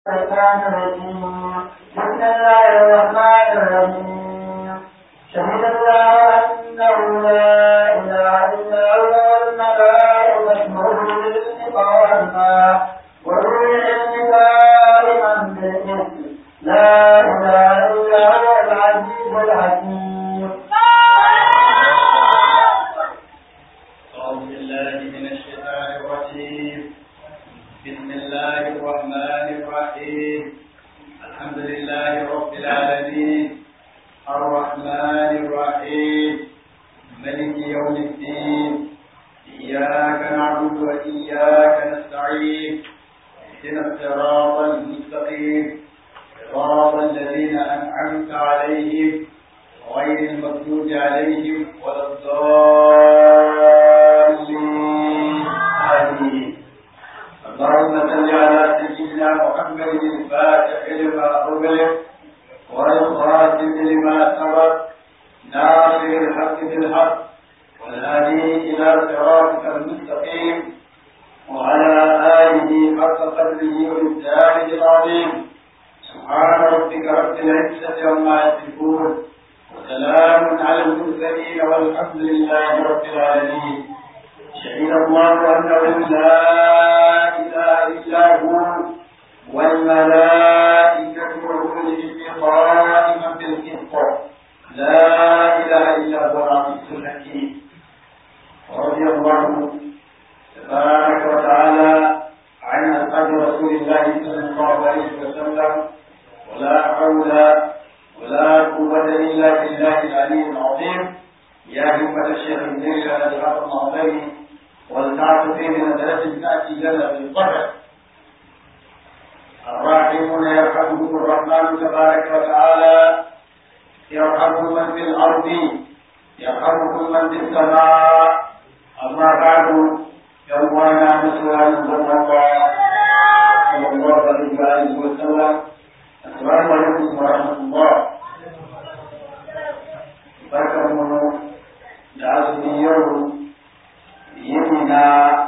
الشيطان الرجيم بسم الله الرحمن الرحيم شهد الله أنه لا إله إلا هو والملائكة وأولو العلم قائما وأولو العلم قائما بالقسط لا إله إلا هو العزيز الحكيم أعوذ بالله من الشيطان الرجيم بسم الله الرحمن الرحيم الحمد لله رب العالمين الرحمن الرحيم ملك يوم الدين إياك نعبد وإياك نستعين اهدنا الصراط المستقيم صراط الذين أنعمت عليهم غير المغضوب عليهم ولا الضالين آمين اللهم صل على سيدنا محمد الفاتح لما أغلق والخاتم لما سبق ناصر الحق بالحق والهادي إلى صراطك المستقيم وعلى آله حق قدره وإبداله العظيم سبحان ربك رب العزة عما يصفون وسلام على المرسلين والحمد لله رب العالمين شهد الله انه لا اله الا هو والملائكه واولو العلم قائما بالقسط لا اله الا هو العزيز الحكيم ورضي الله تبارك وتعالى عن اصحاب رسول الله صلى الله عليه وسلم ولا حول ولا قوة إلا بالله العلي العظيم يا همة الشيخ النبي على الحق المعظم والتعب في من درجة تأتي لنا بالقدر الراحمون يرحمهم الرحمن تبارك وتعالى يرحم من في الأرض يرحمكم من في السماء أما بعد يومنا مسؤول صلى الله صلى الله عليه وسلم السلام عليكم ورحمة الله barkan mu da azumi yau yini na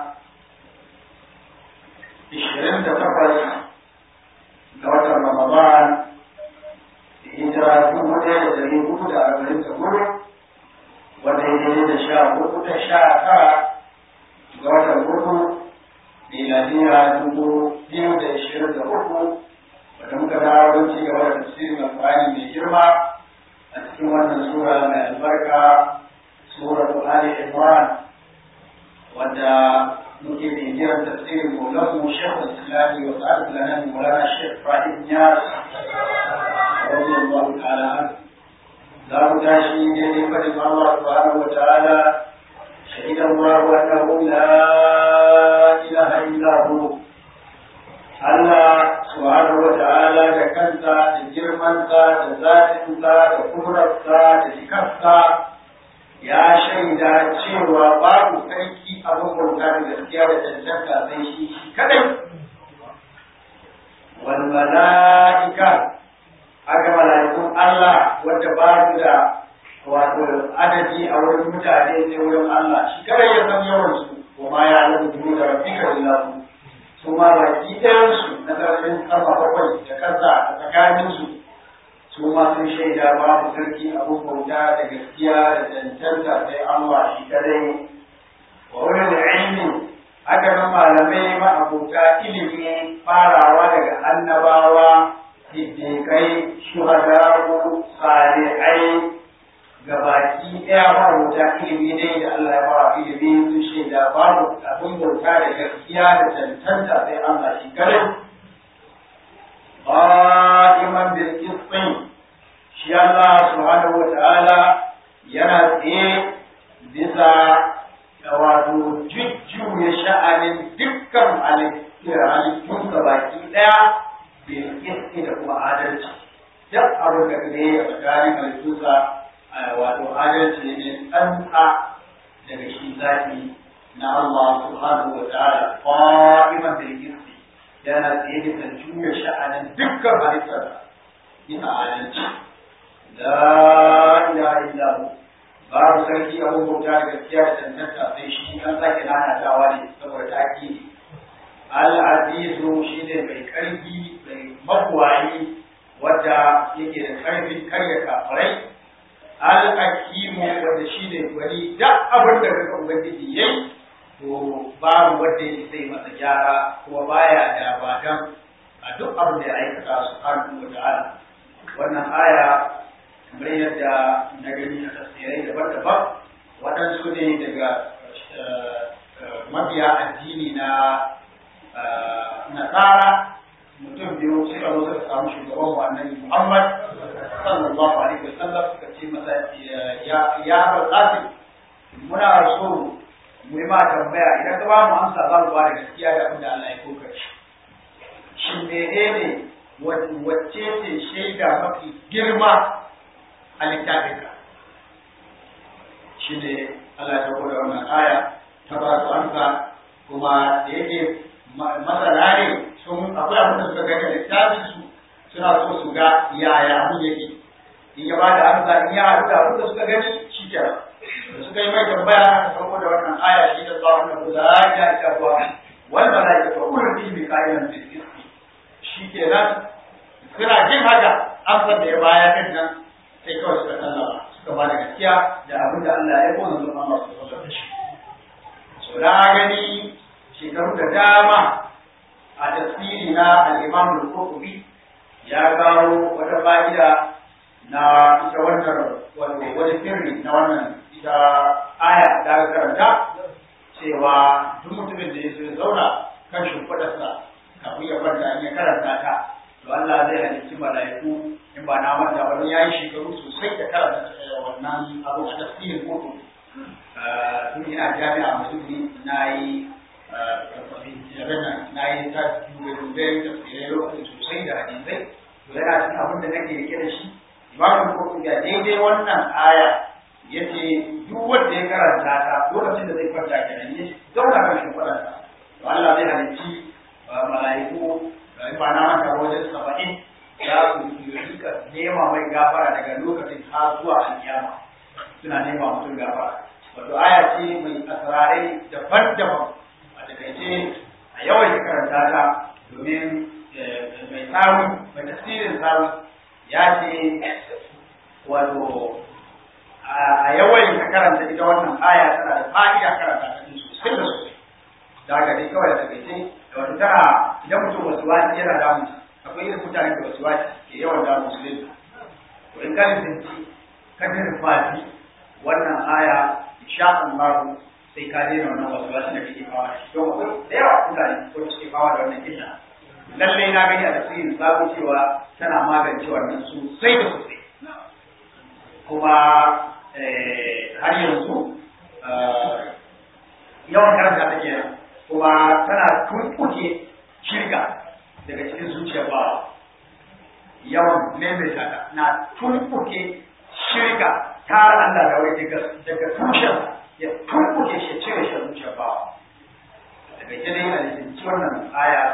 ishirin da takwas ga watan Ramadan hijira dubu ɗaya da ɗari hudu da arba'in da hudu wanda ya daidai da sha hudu da sha tara ga watan hudu miladiya dubu biyu da ishirin da uku wanda muka dawo don ci gaba da tafsirin alƙur'ani mai girma a cikin wannan sura mai albarka sura Ali Imran wadda muke bibiyar tafsirin Maulahu Sheikh Islami wa Sa'ad Lanan Maulana Sheikh Ibrahim Niyas radiyallahu ta'ala an za mu tashi daidai fadin Allah subhanahu wa ta'ala شهد الله أنه لا إله إلا هو Allah subhanahu wa ta'ala da kansa da girmansa da zatinsa da kurarsa da shikarsa ya shaida cewa babu sarki abin bauta da gaskiya da cancanta sai shi shi kadai wal mala'ika aka mala'ikun Allah wanda ba su da wato adadi a wurin mutane sai wurin Allah shi kadai ya san yawan su wa ma ya alamu da rabbika illahu su ma baki ɗayansu na ƙarfin sama bakwai da ƙasa a tsakaninsu su ma sun shaida babu sarki abin bauta da gaskiya da cancanta sai Allah shi kadai wa wurin da ilmi haka nan malamai ma'abota ilimi farawa daga annabawa siddiƙai shuhadaru salihai gabaki ɗaya ma'abota ilimi dai da Allah ya fara ilimi sun shaida babu abin bauta da gaskiya da cancanta sai Allah shi kare. Qa'iman bil qisṭin shi Allah subhanahu wa ta'ala yana tsaye bisa wato jujjuya sha'anin dukkan halittun baki ɗaya bil qisṭi da kuma adalci. Duk abin da ne a tsakanin halittunsa wato adalci ne tsantsa daga shi zaki na Allah subhanahu wa ta'ala qa'iman bil qisti yana tsaye da juya sha'anin dukkan halittar bisa adalci la ilaha illa hu babu sarki abun bauta da gaskiya da tantanta sai shi an sake nanatawa ne saboda taki al-azizu shine mai karfi mai mabuwayi wadda yake da ƙarfin karya kafirai al-hakimu wanda shi ne gwani duk abin da kaga ubangiji yayi to babu wanda ya sai masa gyara kuma baya da badan a duk abin da ya aikata subhanahu wa ta'ala wannan aya kamar yadda na gani a tafsirai daban-daban waɗansu ne daga mabiya addini na nasara mutum biyu suka zo suka samu shugaban mu annabi Muhammad sallallahu alaihi wasallam suka ce masa ya ya Qasim muna so mu yi ma tambaya idan ka ba mu amsa za mu ba da gaskiya da abin da Allah ya koka shi shin menene wacce ce shaida mafi girma a littafinka shi ne Allah ya da wannan aya ta ba su amsa kuma da yake masana ne sun akwai abin da suka gani da littafin su suna so su ga yaya abin yake in ya bada amsa in ya haɗu da abin da suka gani shi ke da suka yi mai tambaya aka sauko da wannan aya shi da zuwa wannan kuza ya ita kuwa wal malaika fa ulul bi qa'iman bil qisti shi ke nan suna jin haka amsar da ya baya din nan sai kawai suka sallama suka ba da gaskiya da abin da Allah ya kona zuwa Allah su da shi so da gani shekaru da dama a tasiri na al'imam al-Qurtubi ya kawo wata fa'ida na ita wannan wato wani sirri na wannan ita aya da aka karanta cewa duk mutumin da ya zo zauna kan shimfiɗarsa kafin ya kwanta in ya karanta ta to Allah zai halicci mala'iku in ba na manta ba ya yi shekaru sosai da karanta wannan abu a tafsirin Qurtubi tun ina jami'a musulmi na yi na yi ta dube-dube tafsirai lokacin sosai da hadisai to yana cikin abin da nake rike da shi imamu ko ga daidai wannan aya yace duk wanda ya karanta ta lokacin da zai kwanta kenan ya zauna kan shi kwanta to Allah zai halicci mala'iku in ba na manta wajen saba'in za su rika nema mai gafara daga lokacin har zuwa alkiyama suna nema mutum gafara wato aya ce mai asrarai daban-daban takaice a yawan ya karanta ta domin mai samu mai tasirin samu ya ce wato a yawan ka karanta ita wannan aya tana da fa'ida karanta ta din sosai da sosai da haka dai kawai da takaice da wata tana idan mutum wasu wasi yana damu akwai irin mutane da wasu wasi ke yawan damu su lin to in ka lisanci ka fati wannan aya insha Allah sai ka daina wannan wasu wasu da kake kawo da shi don akwai da yawa mutane ko suke kawo da wannan kisa lallai na gani a tasirin sabo cewa tana magance wannan sosai da sosai kuma har yanzu yawan karanta take nan kuma tana tunkuke shirka daga cikin zuciyar bawa yawan maimaita ta na tunkuke shirka tare Allah da wai daga tushen ya turkuke shi cire shi zuciyar bawa daga ke dai a lisanci wannan aya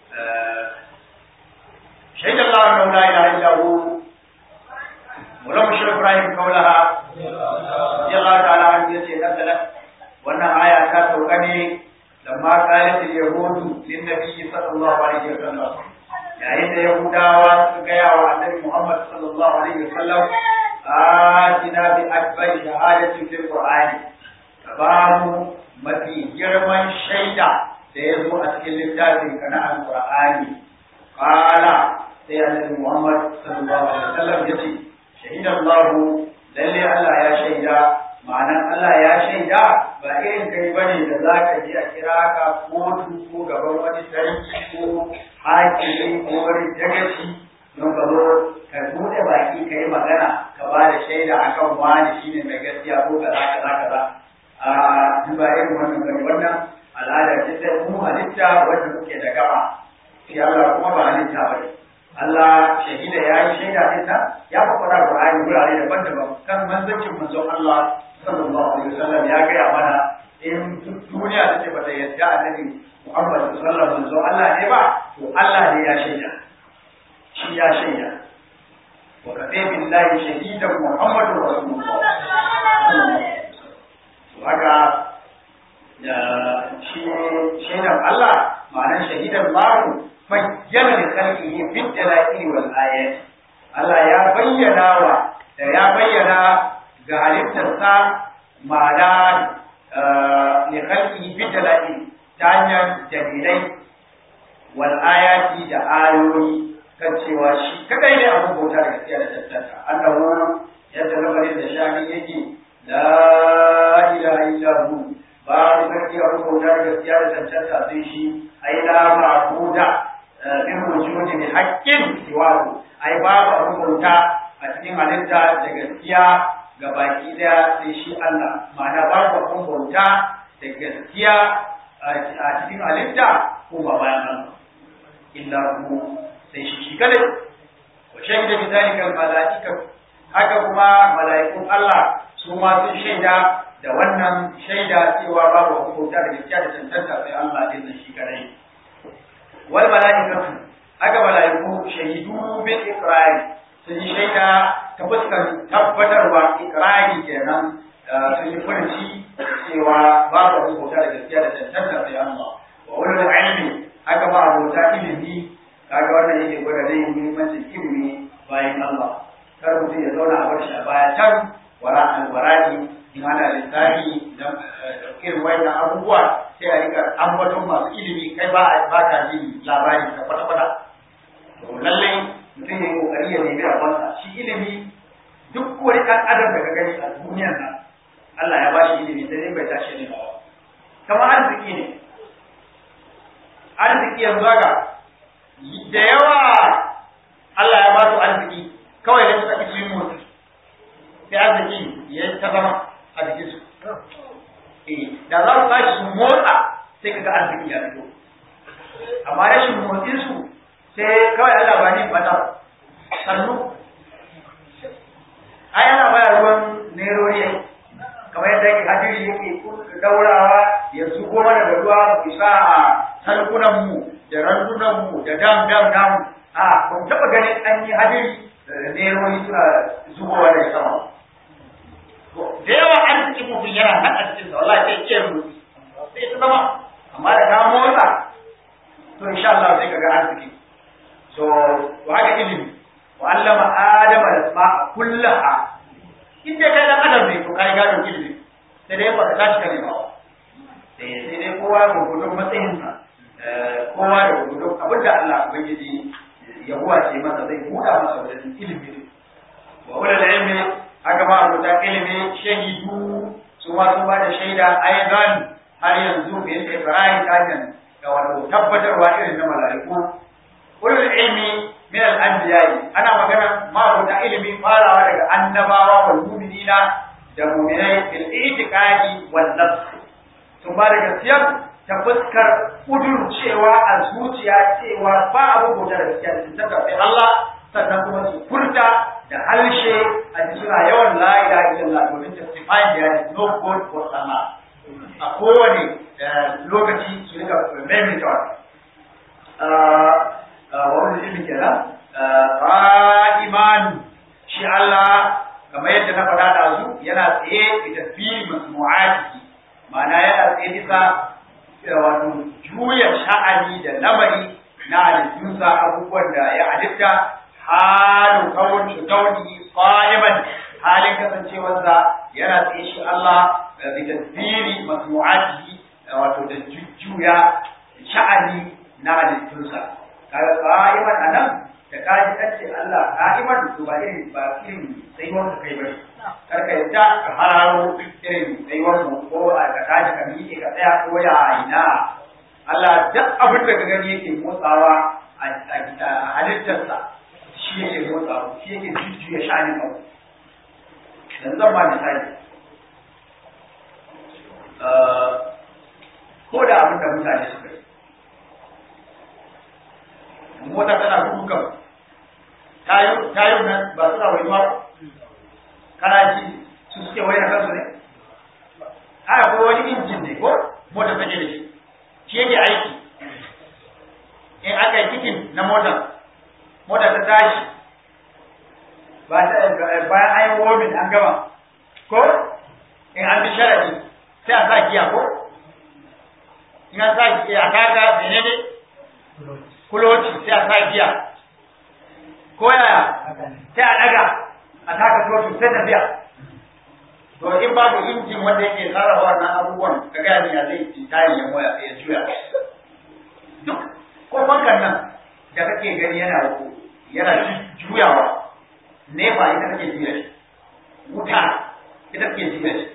shaidar lawan da wula ila illa hu mula mushir ibrahim kaulaha ya Allah ta'ala an ya ce nazala wannan aya ta sauka ne lamma qalat al-yahudu lin nabiy sallallahu alaihi wa sallam yayin da yahudawa suka gaya wa annabi muhammad sallallahu alaihi wa sallam atina bi akbari shahadatin fil qur'ani ka ba mu mafi girman shaida da ya zo a cikin littafin ka na alqur'ani qala sai annabi muhammad sallallahu alaihi wa sallam yace shahidan Allah lalle Allah ya shaida ma'anan Allah ya shaida ba irin kai bane da zaka je a kira ka kotu ko gaban wani sarki ko hakimi ko wani dagaci don ka zo ka bude baki ka yi magana ka ba da shaida akan wani shine mai gaskiya ko kaza kaza kaza a duk ba irin wannan bane wannan al'ada ce ta mu halitta wanda muke da gaba shi Allah kuma ba halitta bane Allah shahida ya yi shaida din nan ya fa fara Qur'ani wurare daban-daban kan manzancin manzon Allah sallallahu alaihi wasallam ya gaya mana in duniya take bata yadda annabi Muhammad sallallahu alaihi wasallam manzon Allah ne ba to Allah ne ya shaida shi ya shaida wa kafa billahi shahidan Muhammadur rasulullah to haka da shi shaidan Allah ma'anar shahidan babu bayyana da khalqihi fi dalail wal ayat Allah ya bayyana wa da ya bayyana ga halittarsa ma'ana li khalqihi fi dalail ta hanyar dalilai wal ayati da ayoyi kan cewa shi kadai ne abin bauta da gaskiya da tattata annahu yadda lamarin da shani yake la ilaha illa hu babu sarki abin bauta da gaskiya da tattata sai shi ai la ma'buda bin wujudi bi haqqin siwahu ai babu abin bauta a cikin halitta da gaskiya ga baki daya sai shi Allah ma'ana babu abin bauta da gaskiya a cikin halitta ko ba bayan Allah illa hu sai shi shi kadai wa shahida bi zalika al malaika haka kuma malaikun Allah su ma sun shaida da wannan shaida cewa babu hukunta da gaskiya da tantanta sai Allah din shi kadai wal malaikatu haka malaiku shahidu bil iqrar sun yi shaida ta fuskar tabbatarwa iqrari kenan sun yi furci cewa babu hukunta da gaskiya da tantanta sai Allah wa ulul ilmi haka ba abota ilimi kaga wannan yake gwada zai yi muhimmancin ilimi bayan Allah kar mutum ya zauna a bar shi a baya can wara alwarani in ana lissafi da irin wayannan abubuwa sai a rika ambaton masu ilimi kai ba a ba ka jin labari ka kwata kwata to lallai mutum ya yi kokari ya nemi rabonsa shi ilimi duk wani ɗan adam da ka gani a duniyar nan Allah ya ba shi ilimi sai dai bai tashi ne ba kamar arziki ne arziki yanzu haka da yawa Allah ya ba su arziki kawai da suka isi yin motsi sai arziki ya ta zama a jikin su eh da za su tashi su motsa sai kaga arziki ya fito amma rashin motsin su sai kawai Allah ba ni mata sannu ai ana baya ruwan nerori kamar yadda yake hadiri yake daurawa ya zubo mana da ruwa mu isa a salkunanmu da randunanmu da dam dam namu a kun taɓa ganin an yi hadiri nerori suna zubowa daga sama da yawa arzikin mutum yana nan a cikin wallahi sai ke rubutu sai ta zama amma da ka motsa to insha Allah sai kaga arziki so to haka ilimi wa allama adama al-asma'a kullaha in dai kai dan adam ne to kai gado ilimi sai dai ba ka tashi ka nema ba sai sai dai kowa gurgurdun matsayinsa kowa da gurgurdun abin da Allah ubangiji ya huwace masa zai buɗa masa wajen ilimi wa ulul ilmi haka ma rubuta ilimi shahidu su ma sun ba da shaida aidan har yanzu bil ibrahim kajan ga wato tabbatarwa irin na mala'iku ulul ilmi min al anbiya'i ana magana ma rubuta ilimi farawa daga annabawa wal mu'minina da mu'minai bil itiqadi wal nafs sun ba da gaskiya ta fuskar kudur cewa a zuciya cewa ba abu bauta da gaskiya da ta tafi Allah sannan kuma su furta da harshe a ji suna yawan la ilaha illallah domin testify da is no god for Allah a kowane lokaci su rika maimaita wa wani ilmi kenan qa'iman shi Allah kamar yadda na faɗa da su yana tsaye da tasbihi masmu'ati ma'ana yana tsaye bisa wato juya sha'ani da lamari na halittunsa abubuwan da ya halitta halin kawai kauni qa'iman halin kasancewarsa yana tsaye shi Allah bi tasbiri masmu'atihi wato da jujjuya sha'ani na halittunsa kaga qa'iman anan da kaji kan ce Allah qa'iman to ba irin ba irin sai wanda kai bane karka yadda ka hararo irin sai wanda ko a ka kaji ka miƙe ka tsaya ko ya ina Allah duk abin da ka gani yake motsawa a halittarsa shi yake motsawa shi yake jujjuya sha'anin abu yanzu zan ba misali ko da abin da mutane suka yi mota tana gudu kan tayo nan ba suna waiwa kana ji su suke wayar kansu ne haka ko wani injin ne ko mota take da shi shi yake aiki in aka yi kikin na motar mota ta tashi ba ta bayan an yi womin an gama ko in an bi sharadi sai a sa giya ko in an sa giya a kaka mene ne kuloci sai a sa giya ko yaya sai a daga a taka totu sai tafiya to in babu injin wanda yake sarrafa wannan abubuwan ka gaya ni ya zai ci tari ya moya ya juya duk ko fankan nan da kake gani yana yana juyawa nefa ita take juya shi wuta ita take juya shi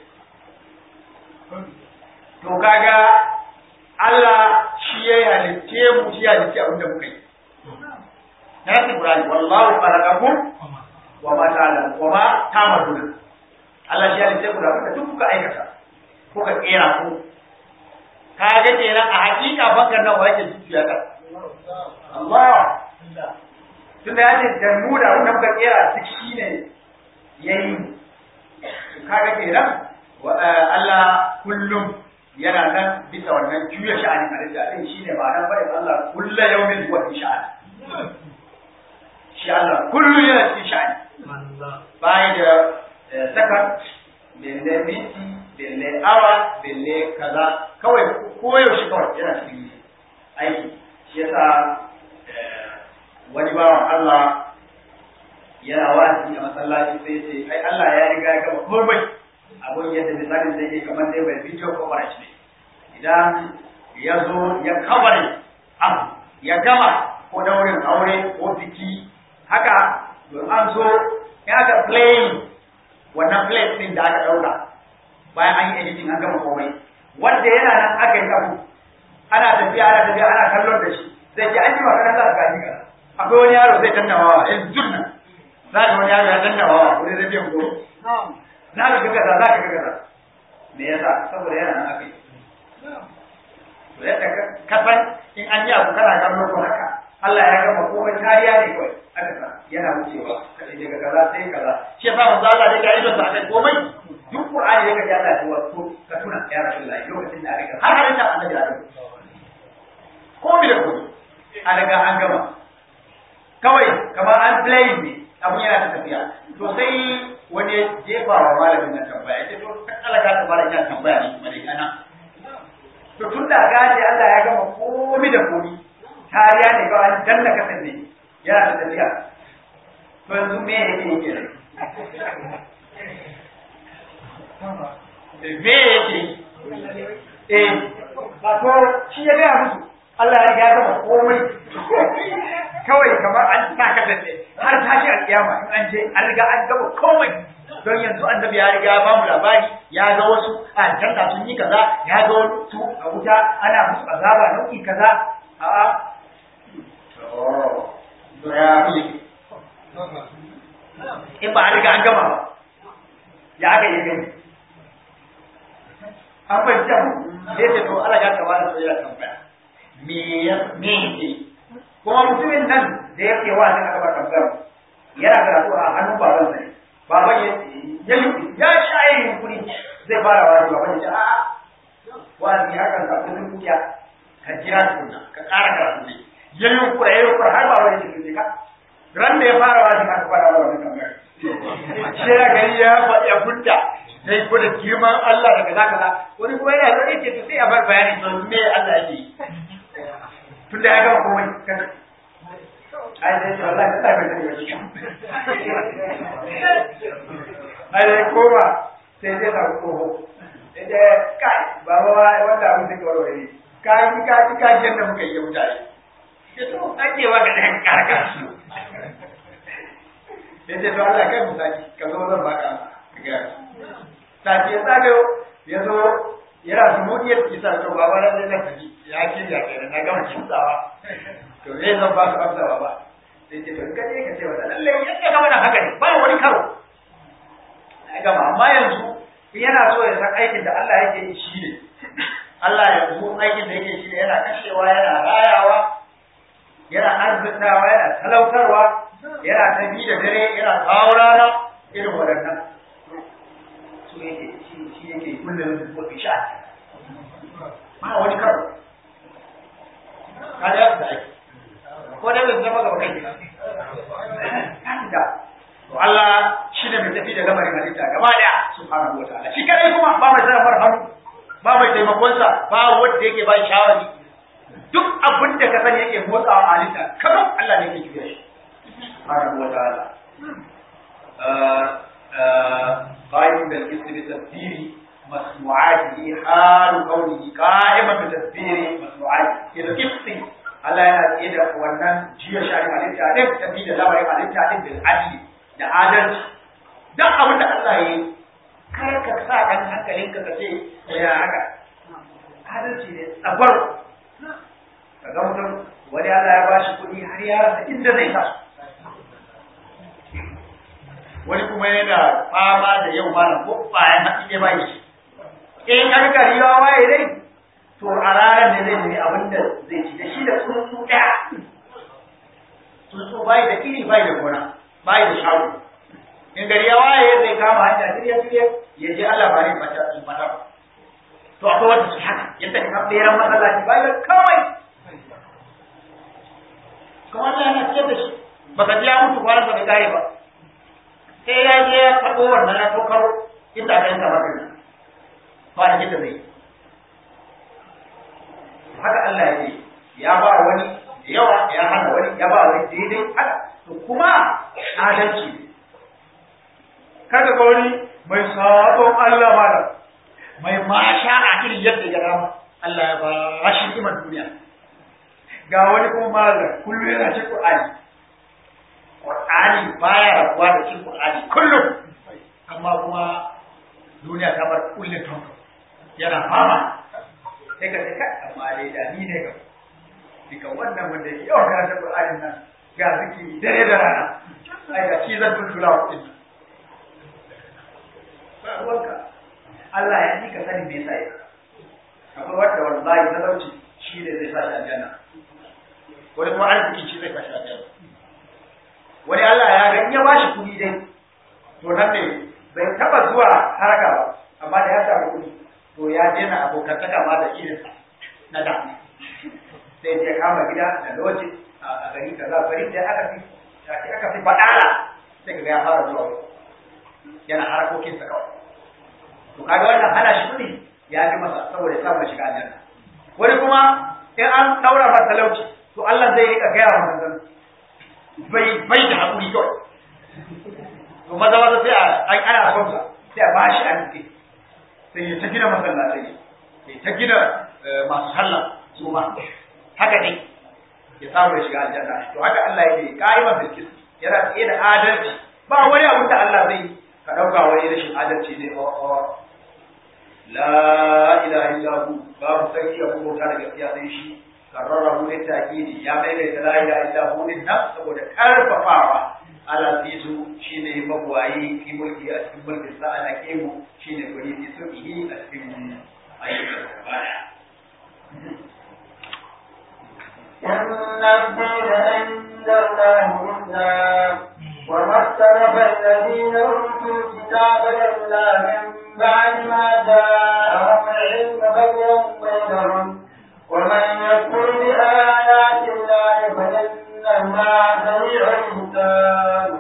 to kaga Allah shi ya halitte mu shi ya halitte abin da muka yi na yasi Ibrahim wallahu khalaqakum wa ma ta'lamun wa ma ta'maluna Allah shi ya halitte ku da abin da duk kuka aikata kuka kera ku kaga kenan a hakika bakar nan wa yake jujjuya ka Allah tunda ya ce da mu da wanda muka kera duk shine yayi kaga kenan Allah kullum yana nan bisa wannan juya sha'anin halitta din shine ma'anar barin Allah kullu yawmin huwa fi sha'an shi Allah kullu yana cikin sha'ani bai da sakan belle minti belle awa belle kaza kawai ko yaushe kawai yana cikin aiki shi yasa wani bawan Allah yana wa'azi a masallaci sai ce ai Allah ya riga ya gama komai abun yadda misalin zai yi kamar dai bai video coverage ne idan ya zo ya kaware abu ya gama ko daurin aure ko biki haka don an zo ya ga playing wannan plate din da aka dauka bayan an yi editing an gama komai wanda yana nan aka yi abu ana tafiya ana tafiya ana kallon da shi zai ce an ji magana za ka gani ka akwai wani yaro zai dannawa yanzu turnan za ka wani yaro ya dannawa wani zai biyan goro za ka ga kaza za ka ga kaza me yasa saboda yana nan akai to yadda ka san in an yi abu kana kallo ko haka Allah ya gama komai kariya ne kawai aka sa yana wucewa ka ce daga kaza sai kaza shi yasa manzo Allah da ya idon sa akai komai duk Qur'ani da kaji Allah ya ce wato ka tuna ya Rasulullahi lokacin da aka har har ta annabi Adam komai da komai an riga an gama kawai kamar an play ne abun yana ta tafiya to sai wani ya jefa wa malamin nan tambaya ce to Allah ka tabbara ina tambaya ne kuma dai kana to tun da gaje Allah ya gama komai da komai kariya ne ga an danna kasan ne yana da tafiya to yanzu me yake yake me yake eh wato shi ya gaya musu Allah ya riga ya gama komai kawai kamar an sa ka da har tashi alƙiyama in an je an riga an gama komai don yanzu annabi ya riga ba mu labari ya ga wasu a aljanna sun yi kaza ya ga wasu a wuta ana musu azaba nau'i kaza a'a to ya fi in ba a riga an gama ba ya aka yi gani an fahimci abu sai ce to Allah ya tawa da soyayya tambaya me ya me yake kuma mutumin nan da yake wa ne aka ba tambaya yana karatu a hannun baban sa ne baban ya ya ya shaye yunkuri zai fara wani baban ya ce a'a wani hakan ka kudin kuya ka jira tukunna ka ƙara karatu ne ya yunkura ya yunkura har baban ya ce ka ran da ya fara wani aka fara wani tambaya shi ya gani ya faɗi a kunta sai ko da girman Allah daga za ka wani kuma yana zai ce to sai a bar bayani to me Allah yake tun da ya gama komai kan ai dai to Allah ka tafi da shi ai dai koma sai dai ta koho eh kai baba wanda abin da kawai ne ka yi ka ji ka ji yadda muka yi mutane to ake wa ga dan karkar su ya ce to Allah kai mu saki ka zo zan baka ga saki ya zagayo ya zo yana su mudi ya kisa to baba na zai tafi ya ke ya ke na gama kimtsawa to zai zan ba su amsa baba sai ce to ka je ka ce wa lalle yadda gama da haka ne ba wani karo ya gama amma yanzu yana so ya san aikin da Allah yake yi shi ne Allah yanzu aikin da yake shi ne yana kashewa yana rayawa yana arzikawa yana talautarwa yana ta bi da dare yana kawo rana irin waɗannan su yake shi yake kullum da ko isha ba wani karo kada ya da aiki ko dai bai zama gaba kai kan da to Allah shi ne mai tafi da lamarin halitta gaba daya subhanahu wataala shi kadai kuma ba mai sarrafa hannu ba mai taimakon sa ba wanda yake ba shawari duk abin da ka sani yake motsawa a halitta kamar Allah ne ke juya shi subhanahu wa ta'ala قائم بالاسم بتفسير مسموعاته حال كونه قائما بتفسير مسموعاته إذا قصي Allah yana tsaye da wannan jiya shari halitta din tafi da lamarin halitta din bil adli da adalci dan abin da Allah ya yi kar ka sa kan hankalin ka kace ya haka adalci ne tsabar kaga mutum wani Allah ya bashi kuɗi har ya rasa inda zai sa wani kuma yana fama da yau malam ko bayan hatsi ne bai shi in an gari ya waye dai to a ranar ne zai nemi abin da zai ci da shi da tsuntsu ɗaya tsuntsu bai da iri bai da gona bai da shago in gari ya waye zai kama hanya shirye shirye ya je Allah ba ne fata in fata ba to akwai wanda su haka yadda ka beran masallaci bai da kawai kuma Allah yana ciyar da shi baka ji ya mutu kwanan bai kare ba sai ya je ya karɓo wannan ya tokaro inda aka yanka maka ba da da zai haka Allah ya ce ya ba wani da yawa ya hana wani ya ba wani daidai haka to kuma adalci ne kaga ga wani mai sabon Allah mala mai masha a irin yadda ya rama Allah ya ba shi iman duniya ga wani kuma malam kullum yana cikin Qur'ani Qur'ani baya rabuwa da cikin Qur'ani kullum amma kuma duniya ta bar kullum tonto yana fama sai ka sai amma dai da ni ne ga dika wannan wanda yake yawan karanta Qur'anin nan ga ziki dare da rana ai ga shi zan tuntula kuɗin ba ruwanka Allah ya ji ka sani me yasa ya akwai wanda wallahi talauci shi ne zai sa shi aljanna wani kuma arziki shi zai sa shi aljanna wani Allah ya ga in ya bashi kuɗi dai to nan ne bai taba zuwa haraka ba amma da ya samu kuɗi to ya daina abokantaka ma da irin na da sai ya kama gida da loji a gari kaza gari da aka fi aka fi faɗala sai ga ya fara zuwa yana harakokinsa kawai to kaga wannan hana shi kuɗi ya fi masa saboda ya samu shiga aljanna wani kuma in an daura masa talauci to Allah zai rika gaya wa manzon bai bai da hakuri kawai to maza maza sai a ana son sa sai a bashi arziki sai ya ta gina masallatai ya ta gina masu sallah su ma haka dai ya samu ya shiga aljanna to haka Allah yake qa'iman bil qist yana tsaye da adalci ba wani abu da Allah zai ka dauka wani rashin adalci ne o la ilaha illa hu babu sarki abu bauta da gaskiya sai shi karrarahu ne takidi ya maimaita la ilaha illa hu din nan saboda karfafawa ala fitu shine magwayi fi mulki a cikin mulkin sa ala kemu shine guri fi sulhi a cikin ayyukan baya إن الدين عند الله الإسلام وما اختلف الذين أوتوا الكتاب إلا من بعد ما جاءهم العلم بغيا بينهم ومن يكفر بآيات الله فإن الله سريع الحساب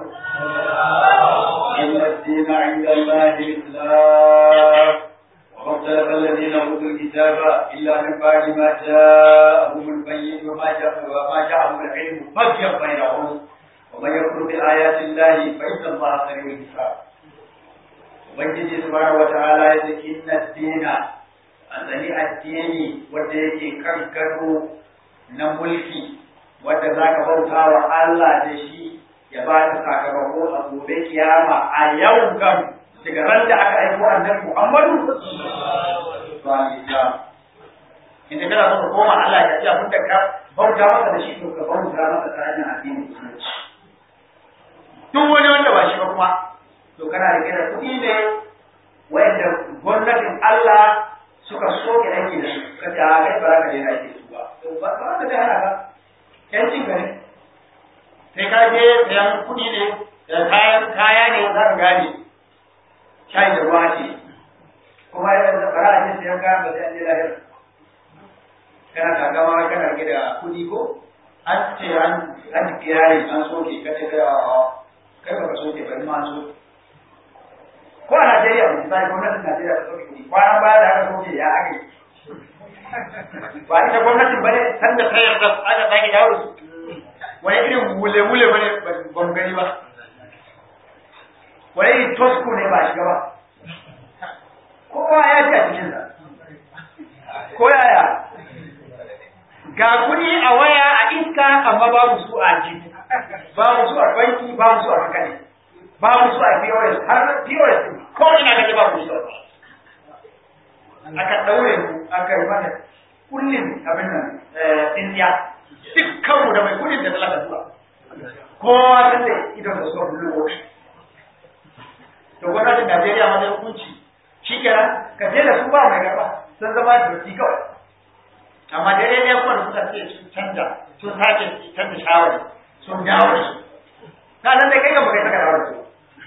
إن الدين عند الله الإسلام وما اختلف الذين أوتوا الكتاب إلا من بعد ما جاءهم البين وما جاء وما جاءهم العلم بغيا بينهم ومن يكفر بآيات الله فإن الله سريع الحساب Ubangiji subhanahu wata'ala ya ce inna dina a tsani addini wanda yake kan gado na mulki wanda za ka bauta wa Allah da shi ya ba ta sakamako a gobe kiyama a yau kan daga ran da aka aiko annabi Muhammadu sallallahu Islam inda kana so ka koma Allah ya ce abin da ka bauta masa da shi to ka bauta masa ta hanyar addini musulunci duk wani wanda ba shi ba kuma to kana rike da kuɗi ne wanda gwamnatin Allah suka soke aiki da su ka ce a kai ba za ka daina aiki da su ba to ba ba ka da hana ka yancin ka ne sai ka je sayan kuɗi ne da kayan kaya ne za ka gane shayi da ruwa ce kuma yana da fara a ce sayan kayan ba sai an je lahira kana takama kana rike da kuɗi ko an ce an an kirari an soke ka ce kai a kai ba ka soke ba ma an soke ko a Najeriya misali gwamnatin Najeriya ta soke kuɗi kwanan baya da aka soke ya ake ba ita gwamnatin bane san da ta yarda aka sake dawo da su wani irin wule-wule bane ban gani ba wani irin tosku ne ba shiga ba kowa ya ji a cikinsa ko yaya ga kuɗi a waya a iska amma babu su a jiku babu su a banki babu su a kankane babu su a POS har POS ko ina kaje babu su aka daure mu aka yi mana kullum abin nan indiya dukkan mu da mai kudin da talaka zuwa kowa ta ce idan da suka bulu wofi to gwamnatin Najeriya ma zai hukunci shi kenan ka je da su ba mai gaba sun zama doki kawai amma dare ne kuma da suka ce sun canja sun sake canza shawari sun dawo da su ka nan da kai ga baka saka dawo da su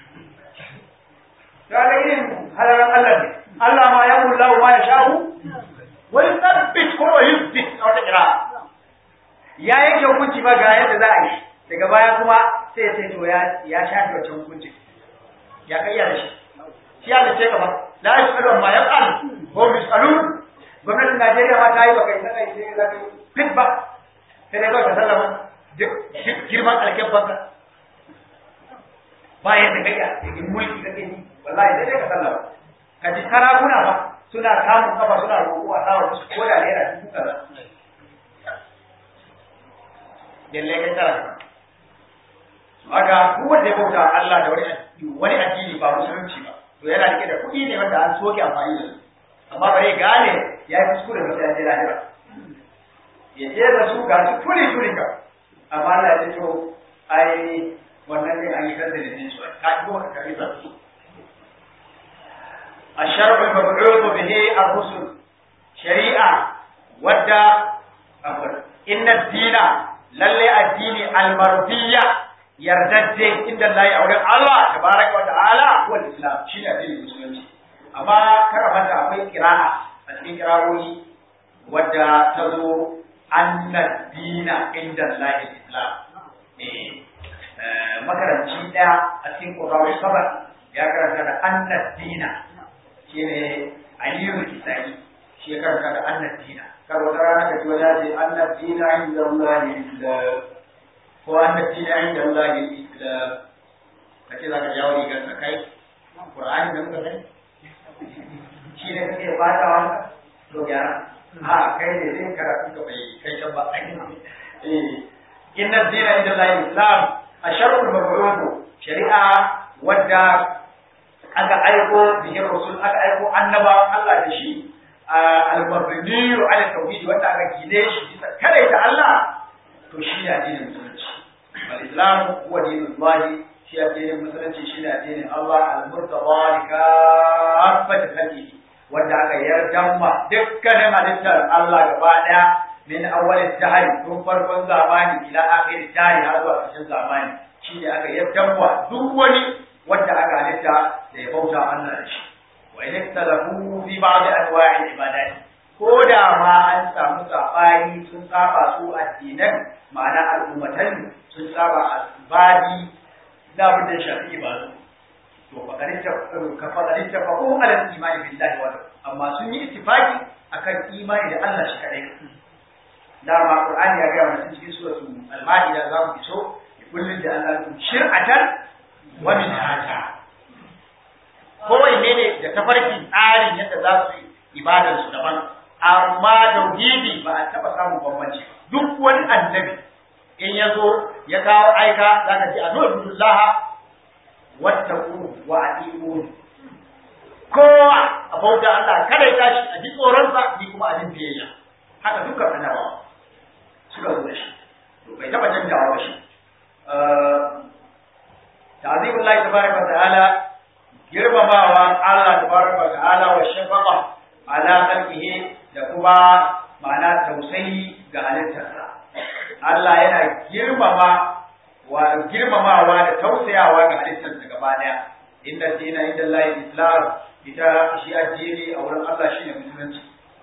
ka ga irin halaran Allah ne Allah ma ya mulla ma ya sha'u wa yusabbit ko wa yusbit a wata kira ya yake hukunci ba ga yadda za a yi daga baya kuma sai ya ce to ya ya shafi wancan hukunci ya kai ya da shi shi ya ce gaba la yasalu ma yaf'al wa yusalun gwamnatin Najeriya ma ta yi baka yi sakai sai za ka yi fit ba sai dai kawai ka sallama girman alkyabban ka ba yadda kai a mulki kake yi wallahi sai dai ka sallama ka ji sarakuna ba suna kamun kafa suna roƙo a sawa musu ko da naira dubu kaza lalle kai tara haka duk wanda ya bauta Allah da wani wani addini ba musulunci ba to yana rike da kuɗi ne wanda an soke amfani da su amma bare gane ya yi kuskure ba sai ya je lahira ya je da su ga su tuli tuli ka amma Allah ya ce to ai wannan ne an yi kan da ne su ka ji ko ka karbi sa الشرع المبعوث به الرسل شريعة ودى إن الدين للي الدين المرضية يردد عند الله أولي الله تبارك وتعالى هو الإسلام شيء الدين المسلمين أما كرمت أقول قراءة أتكين قراءة ودى تزو أن الدين عند الله الإسلام makaranci ɗaya a cikin ƙurrawar sabar ya karanta da annad dina shi ne aliyu kisani shi ya karanta da annad dina kar wata rana ka ji wani ya ce annad dina inda Allah islam ko annad dina inda Allah islam ka ce za ka jawo rigar ka kai Qur'ani da muka sani shi ne kake fata wanda to gyara a kai ne zai karatu ka bai kai can ba eh inna dina inda Allah islam asharul mabruku shari'a wadda aka aiko bihin rasul aka aiko annabawan Allah da shi al-mabniyu ala tauhid wanda aka gine shi bisa kare ta Allah to shi ne addinin musulunci wal islam huwa dinullah shi addinin musulunci shi ne addinin Allah al-murtada li kaffati khalqihi wanda aka yarda ma dukkanin halittar Allah gaba daya min awwal dahr tun farkon zamani ila akhir dahr har zuwa ƙarshen zamani shi ne aka yarda wa duk wani wanda aka halitta da ya bauta Allah da shi wa in ikhtalafu fi ba'd anwa'i ibadat ko da ma an samu sabani sun saba su addinan ma'ana al'ummatan sun saba asbabi da abin da shafi ibadu to fakarin ta ka fakarin ta fa ko alal imani billahi wa amma sun yi ittifaki akan imani da Allah shi kadai dama qur'ani ya ga mana cikin suratul al-maida za mu iso kullun da Allah shir'atan wa min hata kowai ne ne da tafarki tsarin yadda za su yi ibadar su daban amma tauhidi ba a taba samun bambanci duk wani annabi in ya zo ya kawo aika za ka ce a nu'budullaha wattaqu wa atiqun kowa a bauta Allah kada ya tashi a ji tsoronsa ni kuma a jin biyayya haka dukkan annabawa suka zo da shi to bai taba canjawa ba shi تعظيم الله تبارك وتعالى girmamawa Allah tabaraka wa ta'ala wa shafaqa ala khalqihi da kuma ma'ana tausayi ga halittarsa Allah yana girmama wa girmamawa da tausayawa ga halittarsa gaba daya inna dina inda Allah islam ita shi addini a wurin Allah shine musulunci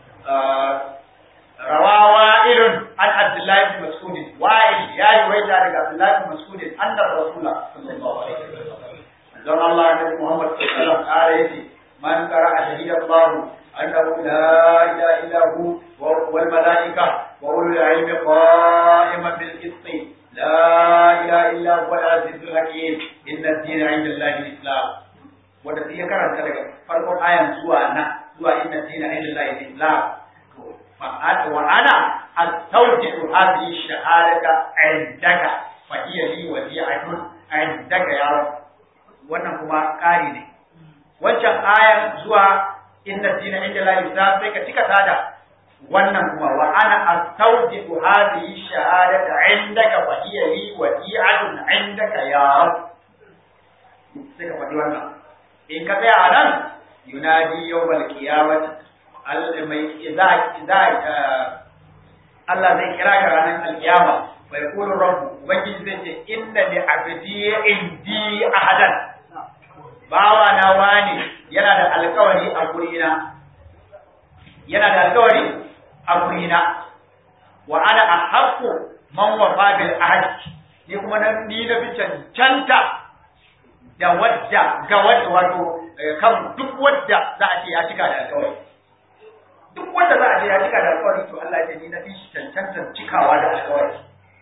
rawawa irin an Abdullahi bin Mas'ud wa'il ya yi waita daga Abdullahi bin Mas'ud annar Rasulullah sallallahu alaihi wasallam don Allah da Muhammad sallallahu alaihi wasallam man qara'a shahida Allah annahu la ilaha illa hu wal malaika wa ulul ilmi qa'iman bil qist la ilaha illa huwa al-azizul hakim inna ad-dina 'inda Allahi al-islam wanda sai ya karanta daga farkon ayan zuwa nan zuwa inna ad-dina 'inda Allahi al-islam to wa ana astawji'u hadhihi shahadata 'indaka fa hiya li wadi'atun 'indaka ya rabb wannan kuma ƙari ne wancan ayan zuwa inna dina inda la yusa sai ka cika tada wannan kuma wa ana astawjibu hadhihi shahadata indaka fa hiya li wadi'atun indaka ya rab sai ka faɗi wannan in ka tsaya a nan yunadi yawmal qiyamati mai idza idza Allah zai kira ka ranar alkiyama fa yaqulu rabbu ubangiji zai ce inna li abdi indi ahadan bawa na wani yana da alkawari a gurina yana da alkawari a gurina wa ana ahaqqu man wafa bil ahd ni kuma nan ni na fi cancanta da wadda ga wadda wato kan duk wadda za a ce ya cika da alkawari duk wanda za a ce ya cika da alkawari to Allah ya ce ni na fi cancanta cikawa da alkawari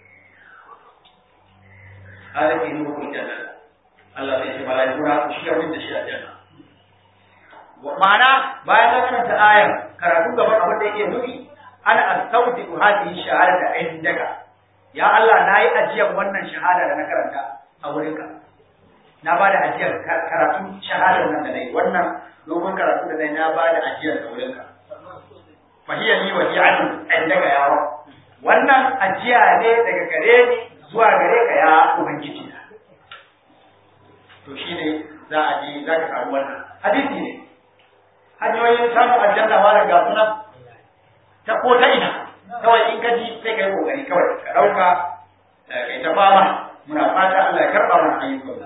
hada ke nuna janna Allah zai ce mala'iku na ku shi abin da shi a janna. Ma'ana bayan ta karanta ayar karatu gaban abin da yake nufi ana astauti ku hadhihi shahadata indaka. Ya Allah na yi ajiyar wannan shahada da na karanta a wurinka. Na ba da ajiyar karatu shahadar nan da na yi wannan dogon karatu da na yi na ba da ajiyar da wurinka. Fahiyar ni wadi'atun indaka ya Wannan ajiya ne daga gare ni zuwa gare ka ya Ubangiji na. to shi ne za a je za ka samu wannan hadisi ne hanyoyin samun aljanna ma daga sunan ta ko ta ina kawai in ka ji sai ka yi kokari kawai ka dauka kai ta fama muna fata Allah ya karba mana ayyukan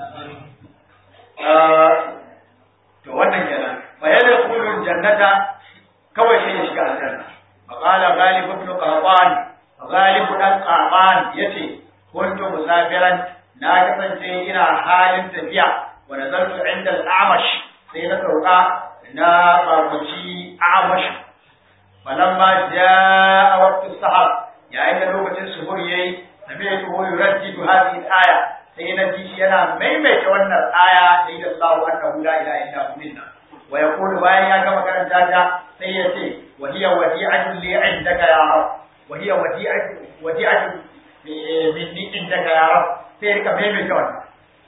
to wannan kenan fa yadda kulun jannata kawai sai ya shiga aljanna fa qala ghalib ibn qahtan ghalib dan qahtan yace kuntu musafiran na kasance ina halin tafiya wa nazartu inda al-amash sai na sauka na babuci amash falamma jaa waqtu sahar yayin da lokacin suhur yayi sami'tu hu yuraddidu hadhihi al-aya sai na ji shi yana maimaita wannan aya da ida Allahu annahu la ilaha illa hu minna wa yaqulu bayan ya gama karanta ta sai ya ce wa hiya wadi'atun li indaka ya rab wa hiya wadi'atun wadi'atun minni indaka ya rab sai rika maimaita wannan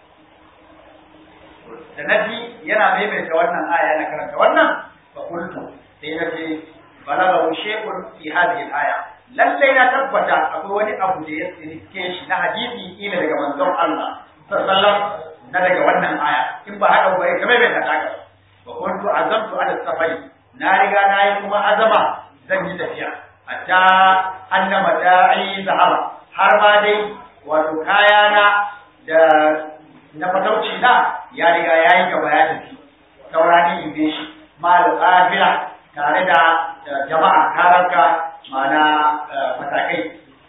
da nabi yana maimaita wannan aya na karanta wannan fa qultu sai na ce balagha shay'un fi hadhihi al-aya lalle na tabbata akwai wani abu da ya tsirke shi na hadisi ila daga manzon Allah sallallahu na daga wannan aya in ba haka ba ka maimaita ta ga fa qultu azamtu ala safari na riga na yi kuma azama zan yi tafiya hatta annama da'i zahaba har ma dai wato kayana da na fatauci na ya riga ya yi gaba ya tafi saurani in bi shi mal qafila tare da jama'a karanka mana matakai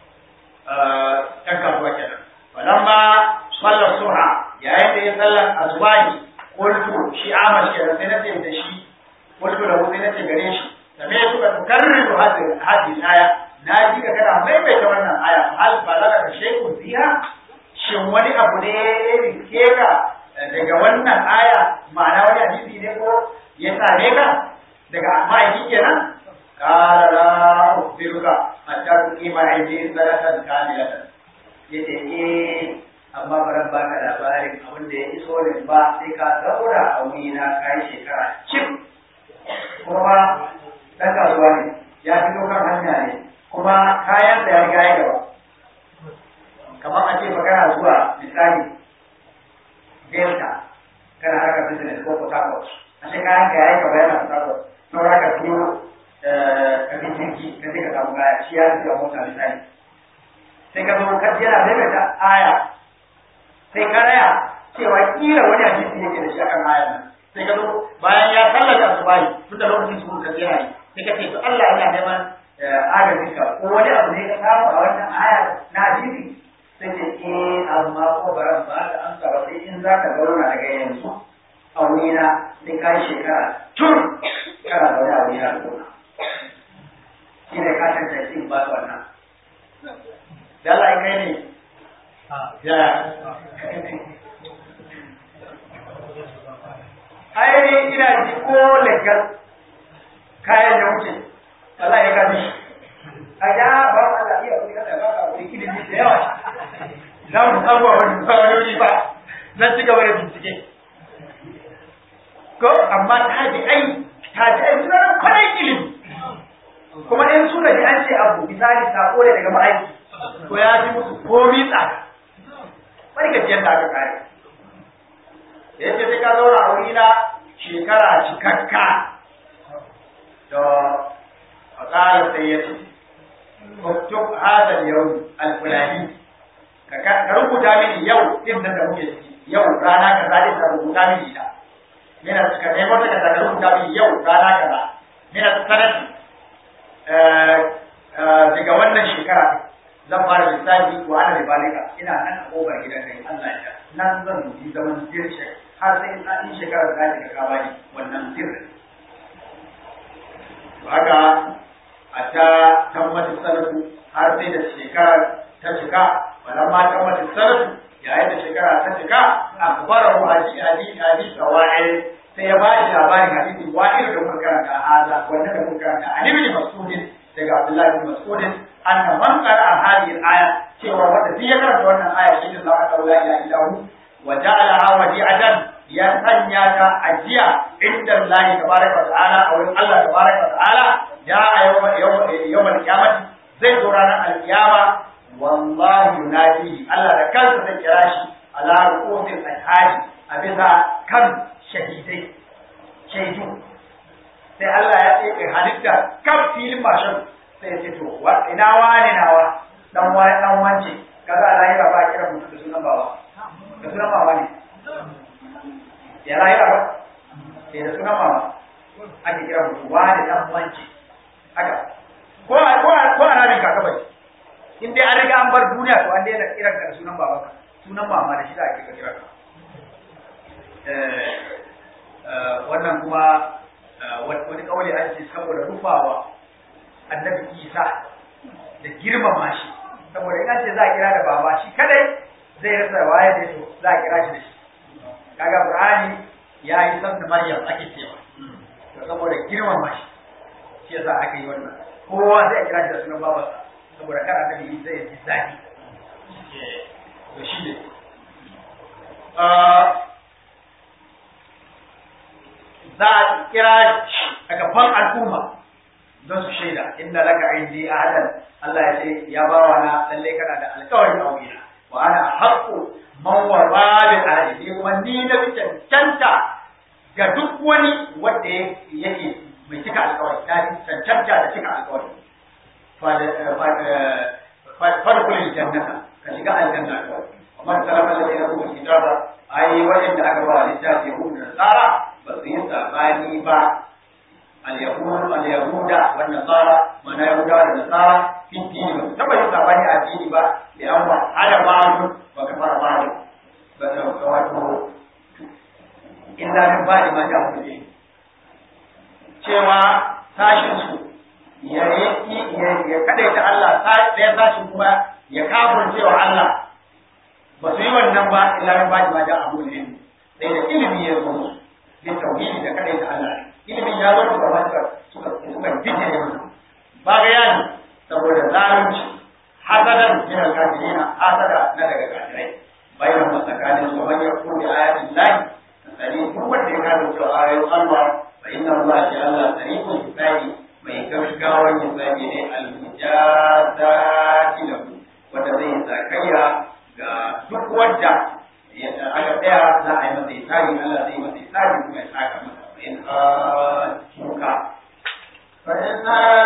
ɗan kasuwa kenan falamma sallar suha yayin da ya sallar azwaji qultu shi amash kenan sai nace da shi qultu da sai nace gare shi same su ka tukarriru hadhihi hadhihi aya na ji ka kana maimaita wannan aya hal balaga da shaykhun fiha shin wani abu ne ya rike ka daga wannan aya ma'ana wani hadisi ne ko ya same ka daga ma'aiki kenan qala la ukhbiruka hatta tuqima indi salatan kamilatan yace eh amma baran baka labarin abin da ya iso ne ba sai ka zaura a wuri na kai shekara cif kuma dan kasuwa ne ya fito kan hanya ne kuma kayan da ya riga ya gaba kamar a ce fa kana zuwa misali delta kana haka business ko port harcourt a ce kayan ka yayi gaba yana port harcourt saura ka biyo ka bi jirgi ka je ka samu kaya shi ya zuwa mota misali sai ka zo ka yana maimaita aya sai ka raya cewa kila wani hadisi yake da shi akan aya nan sai ka zo bayan ya sallata asubahi tun da lokacin su ka yana yi sai ka ce to Allah yana neman agajin ka ko wani abu ne ka samu a wannan aya na hadisi sai ce eh amma ko baran ba ka amsa ba sai in za ka zauna daga yanzu a wurina sai ka yi shekara tun kana zaune a wurina zauna shi ne ka tantance in ba su wannan da Allah in kai ne ya ai ina ji ko legal kayan ya wuce Allah ya gani a ja ba Allah iya wani kada ba ka wani ilimi da yawa za mu samu wani fa'idodi ba zan ci gaba da bincike ko amma tabi'ai tabi'ai suna da kwanan ilimi kuma in suka ji an ce abu misali sako ne daga ma'aiki to ya fi musu komi tsada bari gajiyar da aka kare da yake sai ka zauna a wuri na shekara cikakka da a tsarin sai ya ce uktub hadal yau alfulani ka rubuta mini yau din nan da muke ciki yau rana kaza din ka rubuta mini ita yana ka nemo ta kaza ka rubuta mini yau rana kaza yana sanati daga wannan shekara zan fara lissafi wa ana da balika ina nan a kofar gidan kai Allah ya nan zan dubi zaman dirshe har sai in in shekara da zai ka bani wannan sirri haka a ta tammata sanatu har sai da shekara ta cika wannan ma tammata sanatu yayin da shekara ta cika akbarahu hadi hadi hadi sawa'il sai ya bashi labarin hadisi wa'il da muka karanta haza wannan da muka karanta an ibn mas'udin daga Abdullahi bin Mas'udin anna man qara'a hadhihi al-aya cewa wanda duk ya karanta wannan aya shi ne la ilaha illa hu wa ja'alaha wadi'atan ya sanya ta ajiya inda Allah tabaraka wa ta'ala a wurin Allah tabaraka wa ta'ala ja'a yawma yawma al-qiyamah zai zo ranar al-qiyama wallahu yunadi Allah da kansa zai kira shi ala ru'usil ashhadi a bisa kan shahidai shaidu sai Allah ya ce halitta kan filin mashin sai ya ce to ina wani nawa dan wani dan wance kaza lahira ba kira mutum da sunan baba da sunan mama ne ya lahira ba sai da sunan mama ake kira mutum wani dan wance haka ko a ko a ko a rabin kaka bai in dai an riga an bar duniya to an daina kiran ka da sunan baba sunan mama da shi da ake kira ka wannan kuma wani kauli an ce saboda rufawa annabi isa da girmama shi saboda in an ce za a kira da baba shi kadai zai rasa waye da to za a kira shi da shi kaga qur'ani ya yi san da maryam ake cewa to saboda girmama shi shi yasa aka yi wannan kowa zai kira shi da sunan babarsa saboda kar annabi isa ya ji zaki to shi ne za a kira a gaban al'umma don su shaida inda laka indi ahadan Allah ya ce ya ba wa na lalle kana da alƙawari a wurina wa ana haqqu man wa babi ahli kuma ni na fi cancanta ga duk wani wanda yake mai cika alƙawari ta fi cancanta da cika alƙawari fadkhulil jannata ka shiga aljanna ومن سلف الذين اوتوا الكتاب اي وجد aka ba littafi yahudu da nasara ba su yi sabani ba al-yahud al-yahuda wa nasara mana yahuda da nasara fi dini ba taba yi sabani a dini ba da an wa hada ba'du wa kafara ba'du ba ta wato illa min ba'di ma ja'a mutum cewa sashin su ya yi ya kadaita Allah ɗaya sashin kuma ya kafirce wa Allah ba su yi wannan ba illa min ba'di ma ja'a mutum sai da ilimi ya zo musu bin tauhidi da kadai da Allah ilimin ya zo da wata suka suka fice ne musu ba ga yani saboda zalunci hasadan min al-kafirin hasada na daga kafirai bayan masakanin su man yakun bi ayatin lahi sani duk wanda ya kawo cewa ayoyin Allah fa inna Allah ya Allah sariqul hisabi mai gaggawan hisabi ne al-mujazati lahu wanda zai sakayya ga duk wanda aka tsaya za a yi masa isari Allah zai masa isari kuma ya saka masa in shuka فإن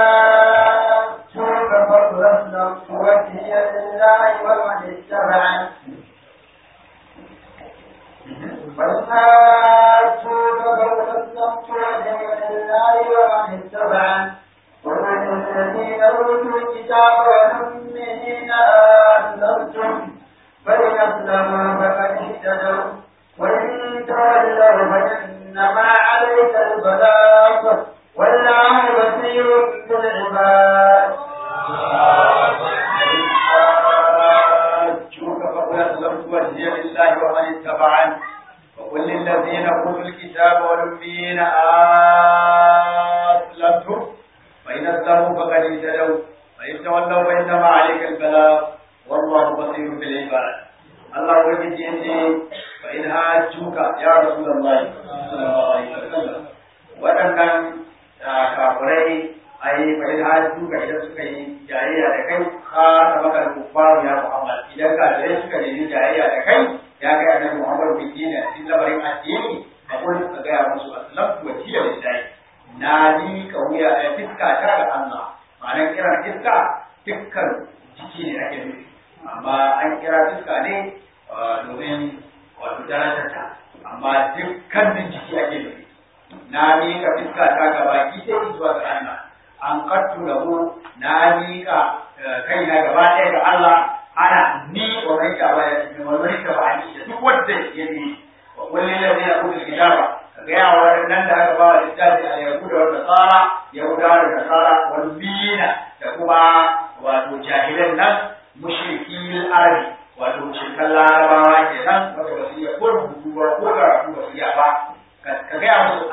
شوك فضلا توفي لله ومن اتبعن وإن شوك فضلا توفي لله ومن اتبعن ومن الذين أوتوا الكتاب والأمين أسلمتم فإن أسلموا فقد اهتدوا وإن تولوا فإنما عليك البلاغ والله بصير بالعباد تبعا وقل للذين أوتوا الكتاب والأميين أسلمتم فإن أسلموا فقد اهتدوا فإن تولوا فإنما عليك البلاغ والله بصير بالعباد الله وجد يجي فإن هاجوك يا رسول الله صلى الله عليه وسلم waɗannan kafirai a yi fa'in hajju ga idan suka yi jayayya da kai ka ta maka kufaru ya Muhammad idan kafirai suka nemi jayayya da kai ya kai annabi Muhammad bin Dina cikin lamarin addini a kullum ka gaya musu aslamtu wa jiya lillahi na ni ka wuya a fiska ta ga Allah ma'anar kiran fiska dukkan jiki ne ake nufi amma an kira fiska ne domin wato darajarta amma dukkan jiki ake nufi na miƙa fiska ta gaba ki sai zuwa ga Allah an kattu lahu na miƙa kaina gaba ɗaya ga Allah ana ni wa kai ka ba ya wa kai ka ba ni da duk wanda ya ni wa kullu ladhi yaqulu kitaba ga ya wa nan da aka ba wa littafi a yahuda wa nasara yahuda da nasara wal bina da kuma wato jahilan nan mushrikil arabi wato mushrikan larabawa kenan wanda ba su iya ko rubutu ba ko karatu ba su iya ba ka gaya musu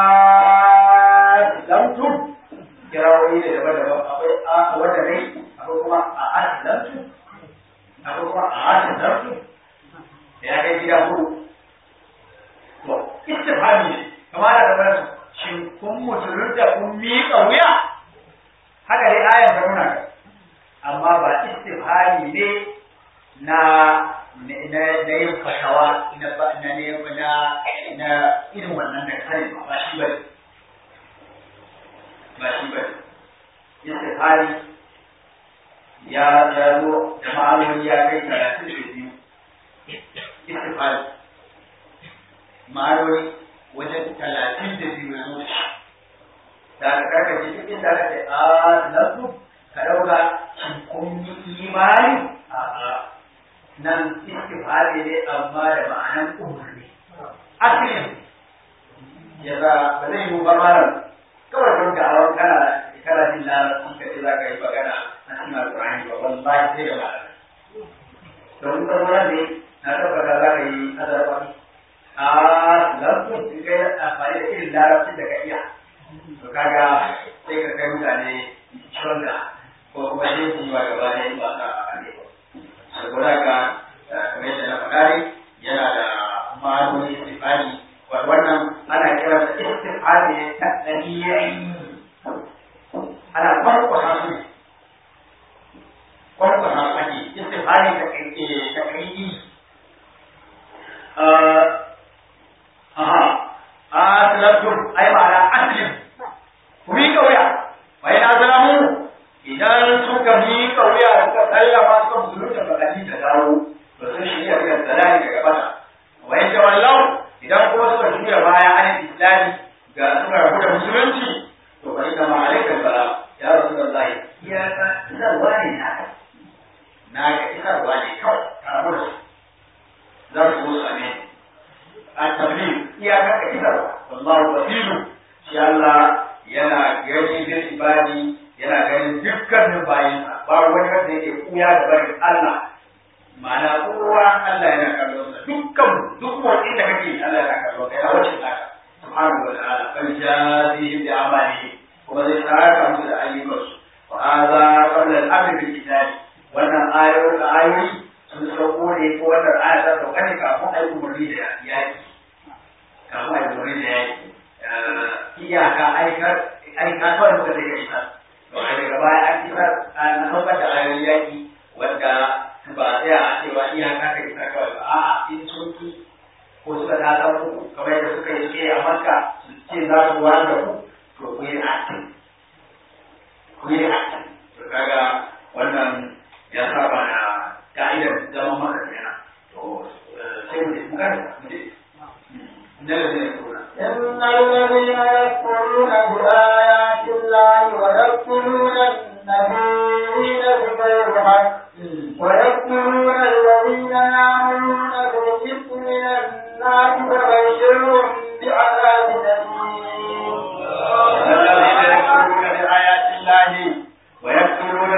aslamtum kirawoyi da daban-daban akwai a wanda ne akwai kuma a aslamtum akwai kuma a aslamtum ya kai gida hudu to istifhami ne kamar da daban shin kun musulunta kun miƙa wuya haka dai ayan ta nuna ka amma ba istifhami ne na na na yin fatawa na ba na ne na na irin wannan da kai ba shi ba ba shi ba istifhari ya zaro da ma'anoni ya kai talatin da biyu istifhari ma'anoni wajen talatin da biyu ya zo da aka karkace duk inda aka ce a nasu ka ɗauka shin kun yi imani a'a nan istifhari ne amma da ma'anan umarni asalin ya za ba zai yi ba malam kawai don da hawan kana kana jin larabci ka ce za ka yi magana a cikin alƙur'ani ba wallahi sai da ma'ana don ka zo ne na tabbata za ka yi azarfani a lafiyar in kai amfani da irin larabcin da ka iya to kaga sai ka kai mutane shonda ko kuma sai su yi wa gaba da yin ba ka ne saboda ka kamar yadda na faɗa ne yana da ma'anoni istifani wannan ana kira da istifani ne ta ɗariyayi ana kwankwasa su ne kwankwasa su ake istifani ta ƙaiƙi aha asalatum ai ma'ana aslim ku miƙa wuya wa yana zalamu idan suka miƙa wuya suka sallama suka musulunta magani ta dawo to sun shirya ga zalali daga bata wa in tawallau idan kuma suka juya baya an islami ga suka rabu da musulunci to fa inna ma alayka salam ya rasulullahi ya ka isarwa ne na na ga isarwa ne kawai ka rabu da su za su zo su ne a tabbin iyakar ka isarwa wallahu basiru shi Allah yana gani da ibadi yana ganin dukkanin bayansa ba wani wanda yake kuya da barin Allah ma'ana kowa Allah yana kallon sa dukkan duk motsin da kake Allah yana kallon ka yana wacce naka subhanahu wa ta'ala bal jazihim bi amali kuma zai saka musu da ayyukansu wa hadha qabla al-amr bil kitab wannan ayoyi ayoyi sun sauko ne ko wannan aya ta sauka ne kafin ayi umarni da yaki kafin ayi umarni da yaki iyaka aikar aika kawai muka sai ka isa to a daga baya an isa an saukar da ayoyin yaki wanda ba tsaya a cewa iyaka ka isa kawai ba a'a in sun ki ko suka dalar ku kamar yadda suka yi ce a makka su ce za su wani da ku to ku yi acting ku yi acting to kaga wannan ya saba da ka'idar zaman maka kenan to sai mu je mu karanta mu je إن الذين يكفرون إن الذين يكفرون بآيات الله ويقتلون النبيين بغير حق ويقتلون الذين يعملون بالقسط من الناس فبشرهم بعذاب الذين يكفرون أليم بآيات الله ويقتلون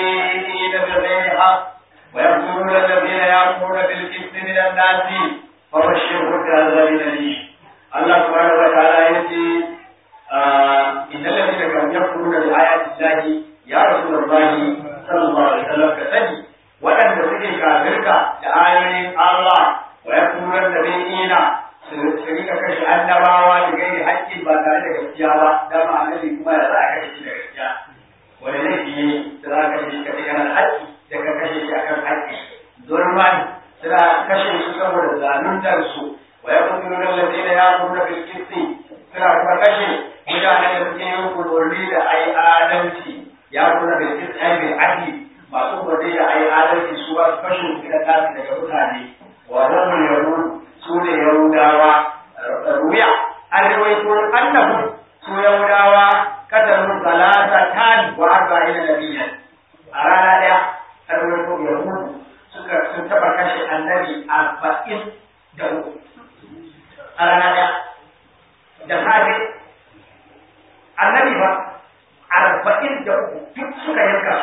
النبيين بغير حق ويقتلون الذين يأمرون بالقسط من الناس فبشره بعذاب أليم الله سبحانه وتعالى يأتي إن الذين كانوا يكفرون بآيات الله يا رسول الله صلى الله عليه وسلم كسني وأن تسكي كافرك لآيات الله ويكفرون النبيين سرika kashe annabawa da gairi haƙƙin ba tare da gaskiya ba dama annabi kuma ya za a kashe shi da gaskiya wani laifi ne da za a kashe shi kace kana da haƙƙi da ka kashe shi akan haƙƙi zulman suna kashe su saboda zaluntar su wa yaqtuluna alladhina ya'muruna bil qisti suna kuma kashe mutanen da suke yin kulurri da ai adalci ya'muruna bil qisti ai bil adli masu kulurri da ai adalci su ba su kashe su da tasu daga mutane wa hum yahud su ne yahudawa ruya an rawaito annahu su yahudawa kataru salata tan wa arba'ina nabiyyan a rana daya an rawaito yahudu suka sun taba kashe annabi arba'in da uku a rana daya da safe annabi ba arba'in da uku duk suka yanka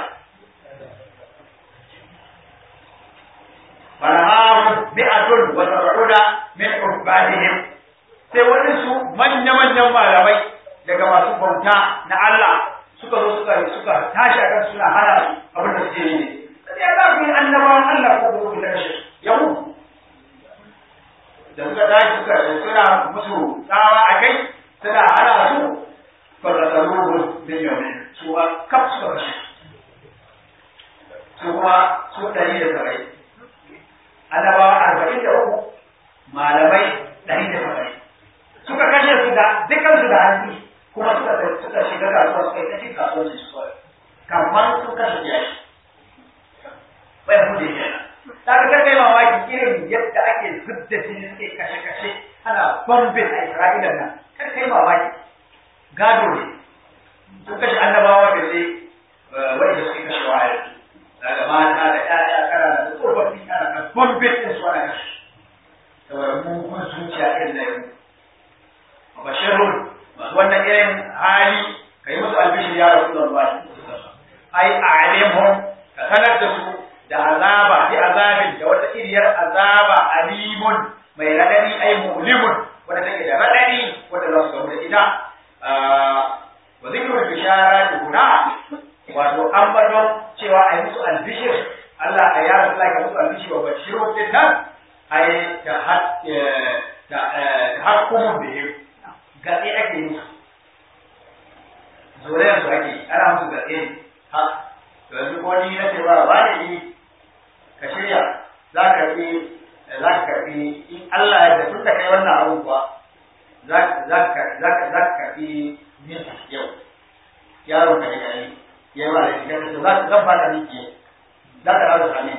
فنهاهم مئة وسبعون من عبادهم sai wani su manya-manyan malamai daga masu bauta na Allah suka zo suka suka tashi a kan suna hana su abin da suke yi ne sai ya za ku yi annabawan Allah ko kuma da kashe yahu da suka tashi suka suna musu tsawa a kai suna hana su fa da tsaro bin yau su a kaf suka kashe su kuma su ɗari da saba'in annabawa arba'in da uku malamai ɗari da saba'in suka kashe su da dukkan su da hannu kuma suka suka shiga kasuwa suka yi ta cin kasuwanci su kawai kamar sun kashe jashi bai hude kenan ta ga kai mamaki irin yadda ake zubda jini suke kashe-kashe ana bombin a Isra'ila nan kar kai mamaki gado ne sun kashe annabawa da zai wanda suke kashe wa yanzu daga mata da ƴaƴa kana da tsofaffi kana kan bombin din su ana kashe saboda mugun zuciya irin da yau bashirun masu wannan irin hali ka yi musu albishir ya rasu da ruwa ai a alimhum ka sanar da su da azaba bi azabin da wata iriyar azaba alimun mai radadi ai mulimun wanda take da radadi wanda za su gamu da ita wa zikrul bishara kuna wato an bado cewa ai musu albishir Allah a ya rasu ka musu albishir wa bashirun din nan ai ta ta hakkumun bihim gatse ake musu zuriyar su ake ana musu gatse ne ha yanzu ko ni na ce ba ba ne ni ka shirya za ka fi za ka karfi in Allah ya tun da kai wannan abun kuwa za ka za ka karfi min yau yaro ka yi yayi ya ba da shi za ka zan ba da miki za ka rawa sami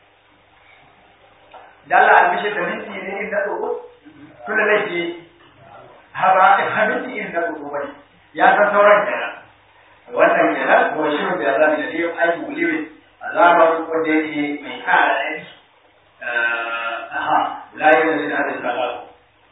da Allah albishir da minti ne in na tsoro tun da laifi ha ba ha minti in na tsoro bane ya san sauran kenan wannan kenan ko shirin da zamu da dai ai muliwi azaban wanda yake mai kara dai aha la ilaha illa Allah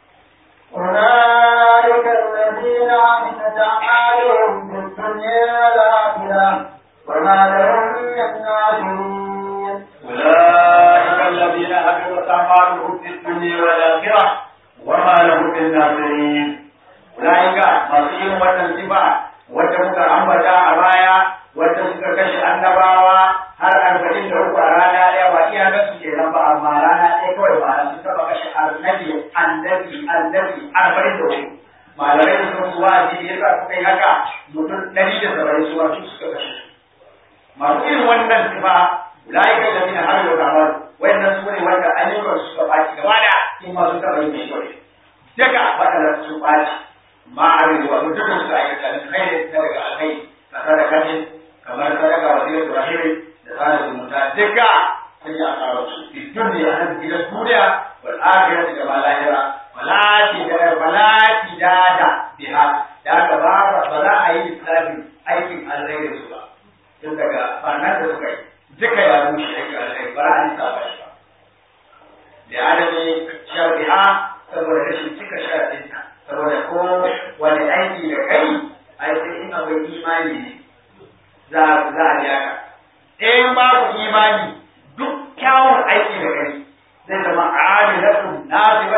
أولئك الذين عملت أعمالهم في الدنيا والآخرة وما لهم من ناصرين أولئك الذين حبطت أعمالهم في الدنيا والآخرة وما لهم من ناصرين أولئك مصير والانتفاع wanda muka ambata a baya wanda suka kashe annabawa har arba'in da uku a rana ɗaya ba iya ga su ke nan ba amma rana ɗaya kawai ba na sun taɓa kashe annabi annabi annabi arba'in da uku malamai da sun su wa'azi da yasa suka yi haka mutum ɗari da saba'in su wasu suka kashe su masu irin wannan sifa ulaika alladhina hamilu al-amal wayannan su ne wanda ayyukan su suka ɓaci gaba da in ma sun taɓa yin mai kyau daga waɗanda su ɓaci ma'arin wa mutum su aikata da kai na daga alkai ka sadaka kamar sadaka wa zai rahimi da sada zumunta duka sun yi asarar su fi duniya nan gidan duniya wal akhirati da malahira walati da walati da da biha da ka ba ba za a yi lissafin aikin alheri su ba tun daga barnar da suka yi duka ya rushe aikin alheri ba za a lissafa shi ba da adami sharbiha saboda rashin cika sharadinta saboda ko wani aiki da kai ai sai in akwai imani ne za za a biya ka in babu imani duk kyawun aiki da kai zai zama amilatun nasiba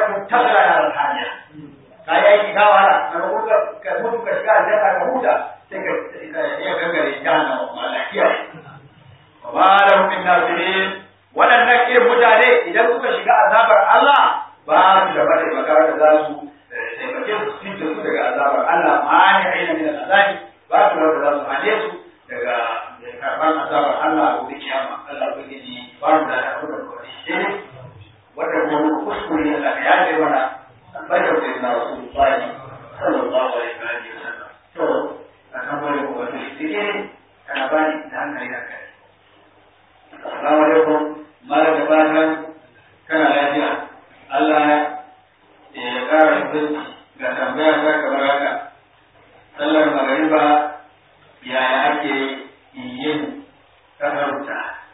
ya ce mana albarkar sai na wasu bayi sallallahu alaihi wa sallam to a kan wani ko wani dike kana bani da hankali da kai assalamu alaikum malam da fatan kana lafiya Allah ya kara shi ga tambaya ta kamar haka sallar magariba yaya ake yin kasarta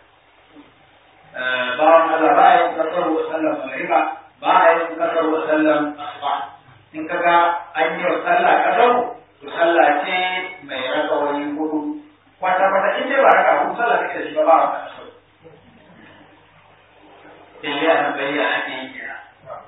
bawan Allah ba ya yi kasar wa sallar magariba ba a yi kasar wa sallar asuba in kaga an yi wa sallah kasar to sallah ce mai raka wani hudu kwata kwata in dai ba raka hudu sallah take da shi ba ba a kasar sai a bayyana ake yi kira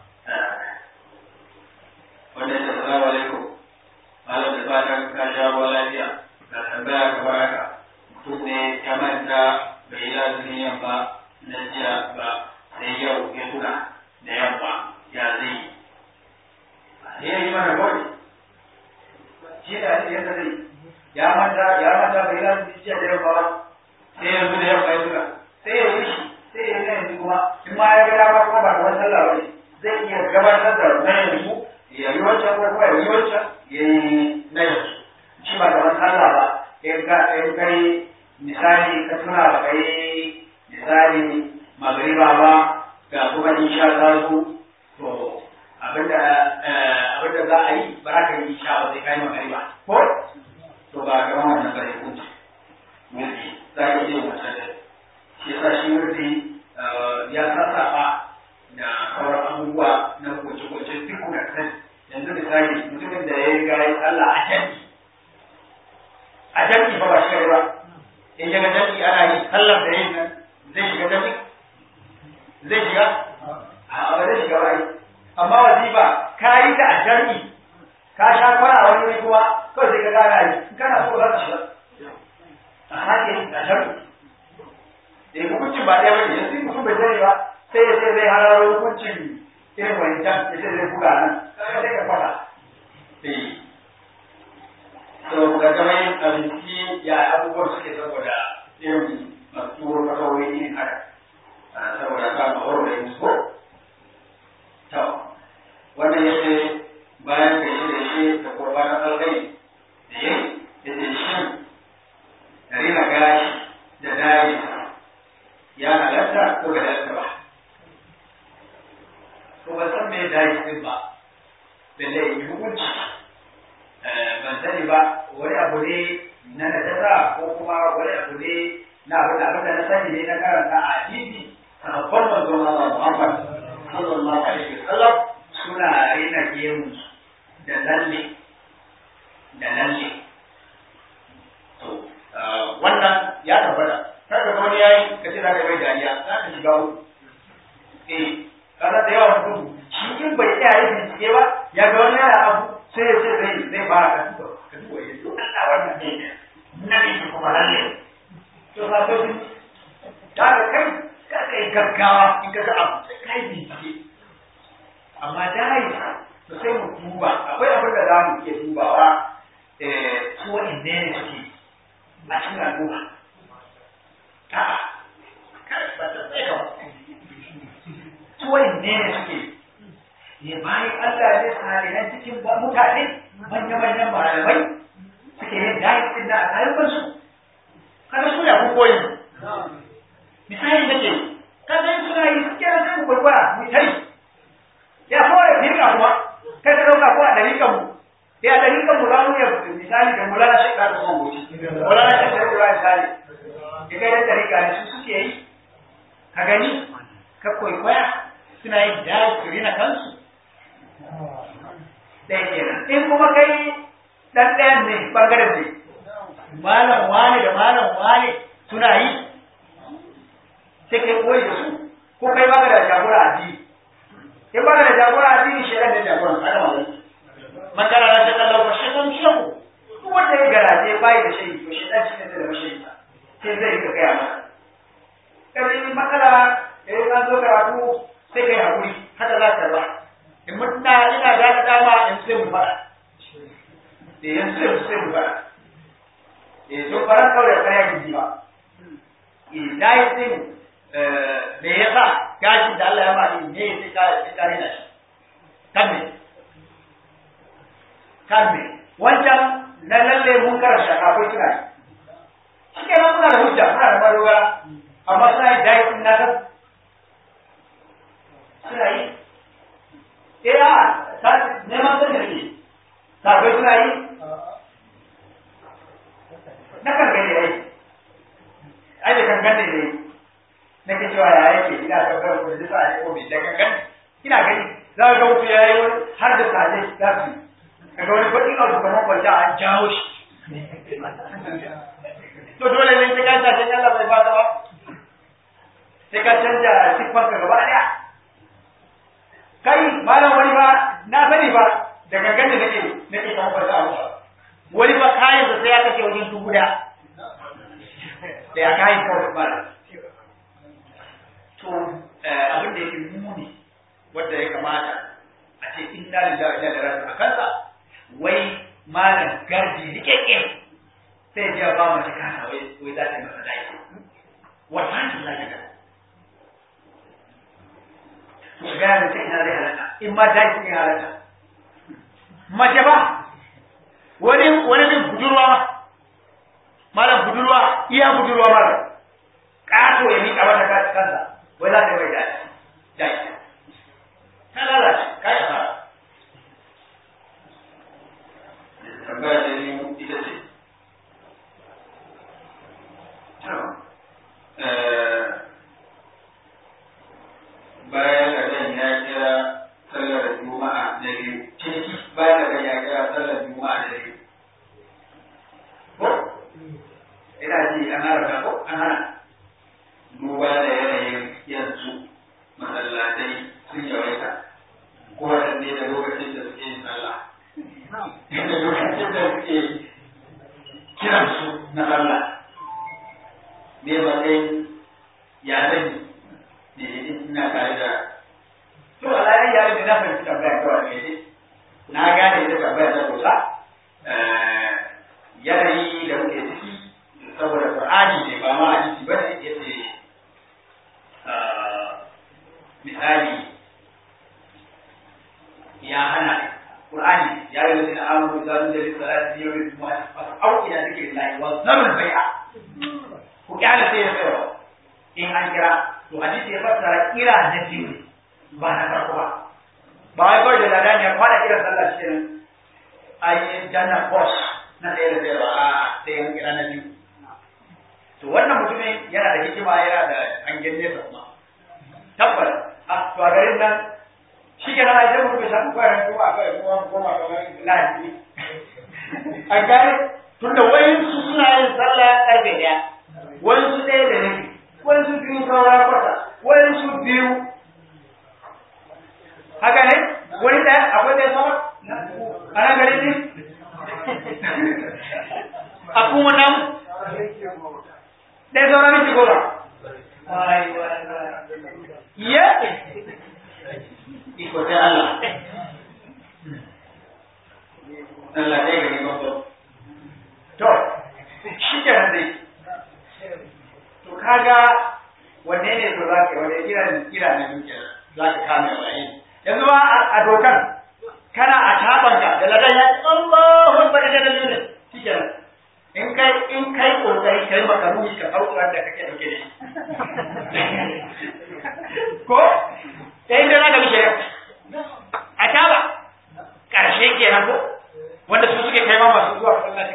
wanda ya salamu alaikum malam da fatan ka sha ruwa lafiya ga tambaya kamar haka mutum ne ya manta bai yi lazumin yamma na jiya ba sai yau ya tuna da yamma ya zai yi sai ya yi mana kawai shi da ake yadda zai ya manta ya manta bai yi lazumin jiya da yamma ba sai yanzu da yamma ya tuna sai ya yi shi sai ya yi yanzu kuma in ma ya ga dama kuma ba kamar sallah ba ne zai iya gabatar da na yanzu ya yi wancan ko kuma ya yi wancan ya yi na yanzu shi ba kamar sallah ba in ka in kai misali ka tuna ba kai misali magriba ba ga kuma insha ta zo to abinda abinda za a yi ba za ka yi insha ba sai kai magriba ko to ba ga wannan ba hukunci mulki za ka iya wancan da shi yasa shi mulki ya sassafa da sauran abubuwa na kwace-kwace duk da sani yanzu misali mutumin da ya riga ya sallah a jami'i a jami'i ba ba shi ba in ya ga jami'i ana yi sallar da yin nan zai shiga jami'i zai shiga a ba zai shiga ba amma wazifa ka yi ta a jami'i ka sha kwana wani wuri kuma kawai sai ka gana yi in kana so za ka shiga a hake a jami'i da hukuncin ba ɗaya ba ne yanzu mutum bai sani ba sai ya ce zai hararo hukuncin irin wancan ya ce zai buga nan sai ka fada to ga gama yin abinci ya abubuwan suke saboda irin masu turo fasarori irin haka saboda ka ma waro da yin so to wannan ya ce bayan da shi da shi da kurbanin algai da yin ya ce shin da rina gashi da dayi ya halatta ko da halatta ba to ba san me dayi din ba balle yi hukunci ban sani ba wani abu ne na najasa ko kuma wani abu ne na abin abin da na sani ne na karanta a hadisi sahabban manzon Allah Muhammad sallallahu alaihi wasallam suna rina gemu da lalle da lalle to wannan ya tabbata kaga ga wani yayi ka ce zaka bai dariya za ka shiga uku eh kaza da yawa mutum shi in bai tsaya yin bincike ba ya ga wani yana abu sai ya ce zai zai fara ka duba ka duba ya to Allah wannan ne na ne kuma lalle to ba to din da kai ka kai gaggawa in ka ga abu sai kai bincike amma dai to sai mu duba akwai abin da za mu iya dubawa eh su wa'in ne suke a cikin al'umma a'a kada ba ta tsaya su wa'in ne suke ne bayan Allah ne salihan cikin mutane manya-manyan malamai suke yin dayin din da a kayan su kada su ya ku koyi misali nake kada yin suna yi suke na sai kwaikwaya mu tai ya fara firka kuma kai ka dauka ko a dariƙan mu ya dariƙan mu za mu iya misali da mulana shi ka da son goci mulana shi da kula misali daga yan dariƙa ne su suke yi ka gani ka kwaikwaya suna yin dayin su rina kansu ɗaya kenan in kuma kai ɗan ɗayan ne ɓangaren ne malam wane da malam wane suna yi sai kai koyi da su ko kai baka da jagora addini in baka da jagora addini shi da jagora haka ma wani man kana la shakka lahu fa shaytan shahu duk wanda ya garaje bai da shayi to shaytan shi ne da shayi sai zai ka gaya maka kai matsala eh an zo karatu sai kai hakuri haka za ka ba in mutuna ina da ka dama in sai mu fara eh in sai mu sai mu fara eh to fara kawai kaya gidi ba eh dai din eh me yasa gashin da Allah ya ma din ne sai ka sai ka rina shi kan me wancan na lalle mun karanta akwai suna yi shi ke nan muna da hujja muna da madogara amma suna yi dai in na san suna yi eh a ta neman san da ke kafai suna yi na kan gani yayi ai da kan gani ne nake cewa ya yake ina tabbatar da sa ai ko bi da kan gani ina gani za ka ga mutu yayi har da saje za su kaga wani baƙi a su kamar kwanta an jawo shi to dole ne sai ka sa sai Allah bai fata ba sai ka canja siffar ka gaba daya kai malam wani ba na sani ba da gangan da nake nake kamar kwanta a musa wani ba kayan sa sai ya kashe wajen dubu da da ya kayan kawai ba to abin da yake muni wanda ya kamata a ce inna lillahi wa inna ilaihi raji'un a kansa wai malam gardi rikeke sai ya ba mace kasa wai wai za ta yi masa dai wallahi Allah ya ga to ga da ta ina zai halaka in ma dai kin halaka mace ba wani wani bin budurwa ma malam budurwa iya budurwa malam kato ya mika mata kansa wai za ta yi mai dai dai ta lalace kai fara tambaya ta biyu ita ce bayan da zan ya kira sallar juma'a da biyu ciniki bayan da zan ya kira sallar juma'a da biyu ko ina ji an haraka ko an hana duba da yanayin yanzu masallatai sun yawaita ko waɗanne da lokacin da suke yin sallah da lokacin da suke kiran su na Allah me ba dai ya zani ne ina tare da to Allah ya yi da na fahimci tambaya kawai ne na gane ita tambaya ta kusa yanayi da muke ciki saboda Qur'ani ne ba ma hadisi ba ne yace misali ya hana Qur'ani ya yi wasu amuru da zan jari salati yau da kuma fasau ila zikirin lahi wa zarul bai'a ku kyale sai ya tsaya in an kira to hadisi ya fassara kira na biyu ba na farko ba ba wai kawai da ladan ya kwada kira sallah shi ne ai janna boss na sai da sai a sai an kira na biyu to wannan mutumin yana da hikima yana da hangen nesa kuma tabbas a to a garin nan shi ke nan ajiyar mutum shafi kwanan kuma a kai kuma goma kamar lafi a gane tun da wayin su suna yin sallah karfe daya wayin su ɗaya da rabi wayin su biyu saura kwata wayin su biyu haka ne wani ɗaya akwai ɗaya sama a nan gari ne a kuma nan ɗaya saura miki goma iya iko sai Allah. Allah ɗaya gani babban. To, shi ke nan dai. To kaga wanne ne to za ka yi wanne kira ne kira ne duke za ka kame waye. Yanzu ba a dokar kana a tabanka da ladan ya ce Allahu Akbar da dalilin shi ke nan. In kai in kai kokari kai maka ruhi ka sauka da kake dauke da shi. Ko? Sai inda za ka bi shari'a. a taba ƙarshe kenan ko wanda su suke kai ma masu zuwa masallaci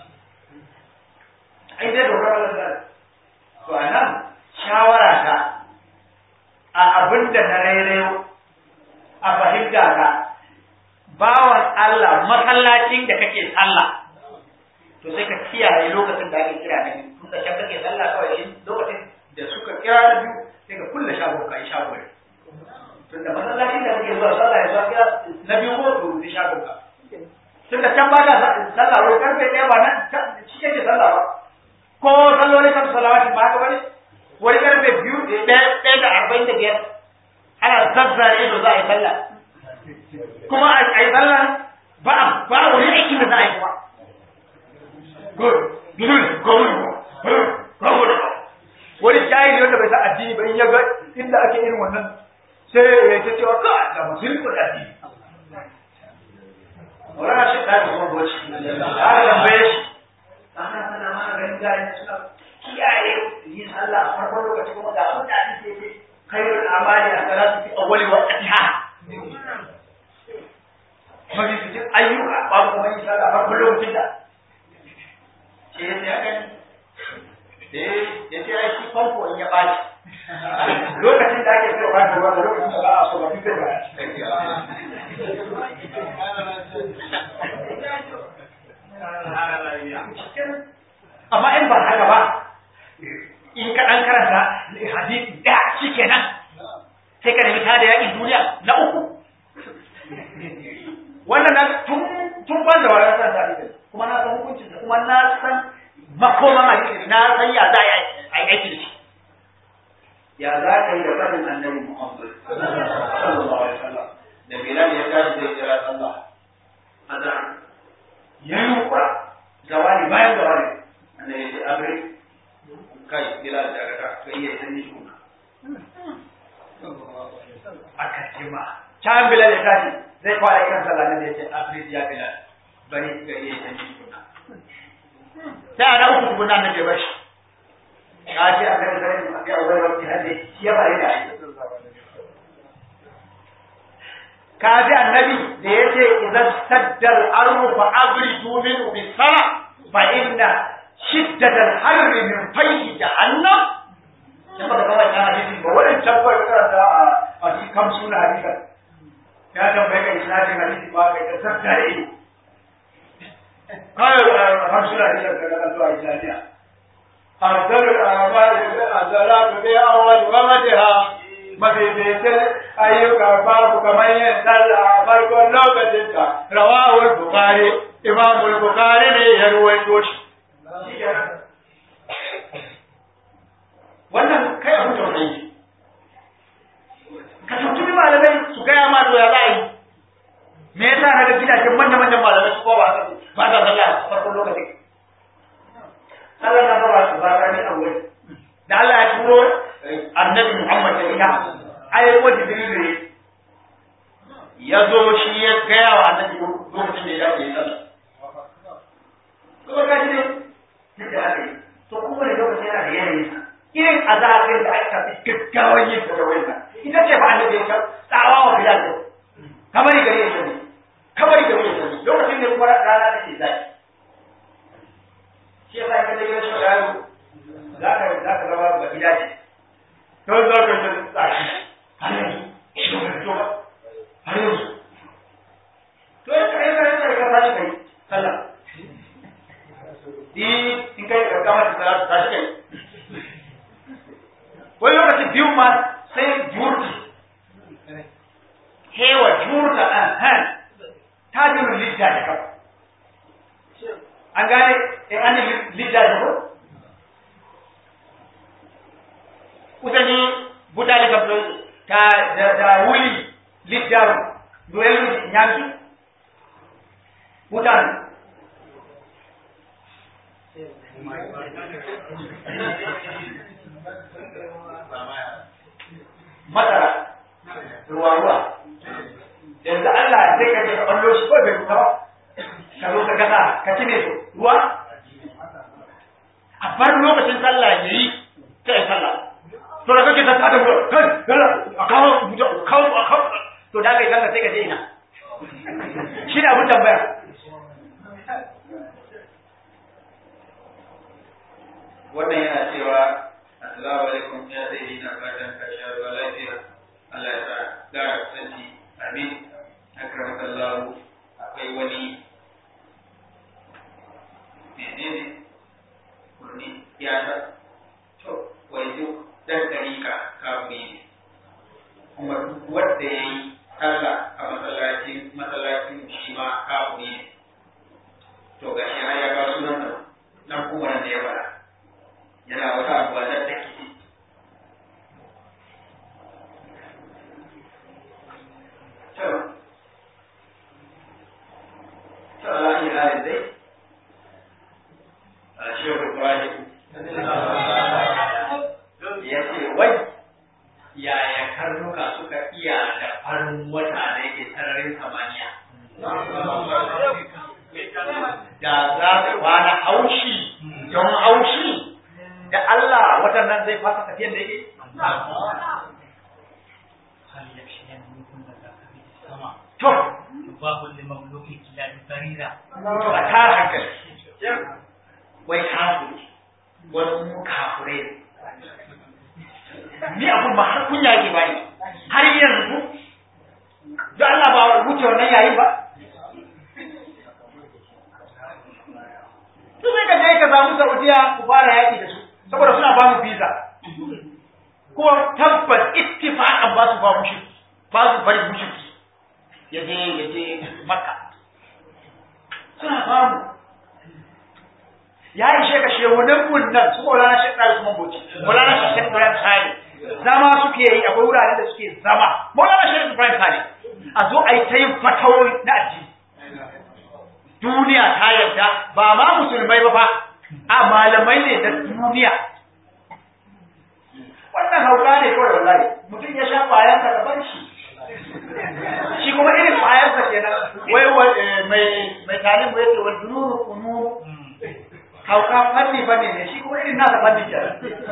ai dai dokar Allah to a nan shawara ta a abin da na rairayo a fahimta ka bawan Allah masallacin da kake sallah to sai ka kiyaye lokacin da ake kira ne in ka kake sallah kawai lokacin da suka kira da biyu sai ka kulle shago ka yi shago ne tunda masallacin da kake zuwa sallah ya zuwa kira na biyu ko to rufe shagon ka tunda can ba ka sallah wai karfe ɗaya ba nan shi kake sallah ba ko sallolin kan salawati ba haka bane wani karfe biyu ɗaya da arba'in da biyar ana zazzare ido za a yi sallah kuma a yi sallah ba ba wani aikin da za a yi kuma good good good good wani jahili wanda bai san addini ba in ya ga inda ake irin wannan sai ya ce cewa ka da musulmi da addini Maulana shi da mafificin ayyuka babu kuma yin sallah farko lokacin da ce ya sai haka ne ya ce ai shi famfo in ya ɓaci lokacin da ake so ba da ruwa da lokacin da ba a so ba fi ba amma in ba haka ba in ka ɗan karanta hadisi da shi kenan sai ka nemi tada yaƙin duniya na uku wannan na tun tun ban da wani san hadisi kuma na san hukuncin kuma na san makoman hadisi na san ya za a yi aiki da shi ya za ka yi da fadin annabi Muhammad sallallahu alaihi wasallam da Bilal ya tashi zai kira sallah azan ya yi kura zawali bayan zawali annabi ya ce abri kai Bilal da ka ka iya sani shi kuma aka ce ma can Bilal ya tashi zai fara kan sallah ne ya ce abri ya Bilal bari ka iya sani shi kuma sai ana uku tukuna annabi ya bashi ka ce a kan zai a kai wani wani hadi shi ya bari da aiki ka ji annabi da ya ce idan saddal arru fa abridu min bi sara fa inna shiddatal harri min fayhi jahannam dan baka kawai na hadisi ba wannan tabbar karanta a a cikin kamsu na hadisi ya tambaye ka isnadin hadisi ba kai ka saddare kai kamsu na hadisi ka ga zuwa islamiyya أفضل الأعمال الصلاة في أول وقتها mafificin ayyuka babu kamar yin sallah a farkon lokacinka rawahul bukhari imamul bukhari ne ya ruwaito shi wannan kai abin tausayi ka tuntubi malamai su gaya ma to ya za a yi me yasa na ga gidajen manya-manyan malamai su kowa ba sa sallah a farkon lokacin Allah na ba su ba rani a wuri. Da Allah ya turo annabi Muhammad da ita, ai ko Jibril ne ya zo shi ya gaya wa annabi lokacin da ya dace ya sallah. Kuma ka ji ne da aka yi. To kuma ne lokacin yana da yanayi. Irin azabin da aka fi gaggawan yin ta da wani ita ce ba annabi ya tsawa wa Bilal. Kamar gari ya sani. Kamar gari ya sani. Lokacin da kuma rana take zaki. shi yasa ka dai shi yaro za ka za ka zama ba gida ce to za ka ta tsaki har yanzu shi ba to ba har yanzu to ya kai ka ka ka tashi kai sallah di in kai ka kama ta sallah tashi kai wani lokaci biyu ma sai jurti hewa jurta an han ta jiru lidda da kawai an gane in an yi lidda da ko kusani butali kam ta da da wuli liddaru duelu nyamki butan masara ruwa ruwa yanzu Allah zai ka ce ka ɓallo shi ko bai fita ba ka zo ka gasa ka cire su ruwa a bar lokacin sallah ya yi sai sallah to da kake ta da ruwa kai yalla a kawo kawo a kawo to da kai sallah sai ka je ina shi ne abin tambaya wannan yana cewa assalamu alaikum ya sai na fatan ka sha ruwa lafiya Allah ya sa gara kusanci amin akramakallahu akwai wani menene kurni ya ta to wai duk dan dariƙa kafiri ne kuma duk wanda ya yi sallah a masallacin masallacin shi ma kafiri ne to ga shi har ya ga sunan nan nan kuma nan da ya fara yana wata abuwa da take to to Allah ya halin dai Shehu Ibrahim ya ce wai yaya karnuka suka iya da farin wata da yake sararin samaniya. Da za su kwana haushi don haushi da Allah watan nan zai fasa tafiyan da yake? To, babu limamluki ila barira to a tara hankali wai kafiri wani mu kafirai ni abun ba har kunya yake bani har yanzu da Allah ba wuce wannan yayin ba to sai ka je ka samu Saudiya ku fara yaki da su saboda suna ba mu visa kuma tabbas ittifaqan ba su ba mushi ba su bari mushi ya je ya je Makka suna ba mu ya ishe ka shehunan mun nan su Maulana Sheikh Ɗari Usman Bauchi Maulana Sheikh Ibrahim Sale zama suke yi akwai wuraren da suke zama Maulana Sheikh Ibrahim Sale a zo a yi ta yin fatawoyi na addini duniya ta yarda ba ma musulmai ba fa a malamai ne da duniya wannan hauka ne kawai wallahi mutum ya sha bayan ka bar shi shi kuma irin bayan sa kenan wai mai mai talib ya ce wal dunuru kunuru hauka fanni fanni ne shi kuma irin nasa fanni kenan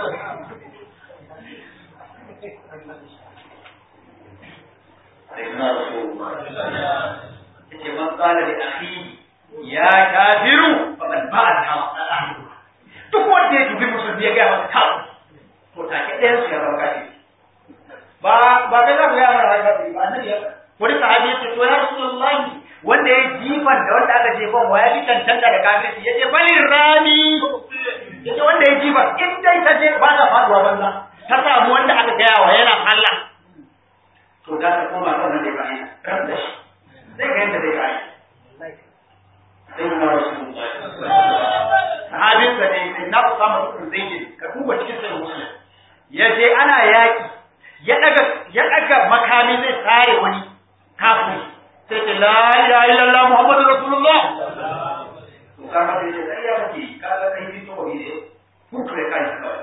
sayyidina rasulullah yace man qala li akhihi ya kafiru faqad ba'a ahlu duk wanda ya dubi musulmi ya ga masa kafu to take ɗayan su ya zama kafiri ba ba kai za ku ya mara kafiri ba annabi ya wani sahabi ya ce to ya rasulullahi wanda ya jifan da wanda aka jefan wa ya fi cancanta da kafirci ya ce balin rami ya ce wanda ya jifan in dai ta je ba ta faduwa banza ta samu wanda aka gaya wa yana Allah to za ta koma kan wanda ya bayan ran da shi zai ga yadda zai bayan sai na rasulullahi sahabinsa ne sai na usama ibn zaid ka duba cikin sahih muslim ya je ana yaki ya daga ya daga makami zai tsare wani kafiri sai ce la ilaha illallah muhammadur rasulullah usama sai ce sai ya kake kaga kai fito ne kun kare kai kawai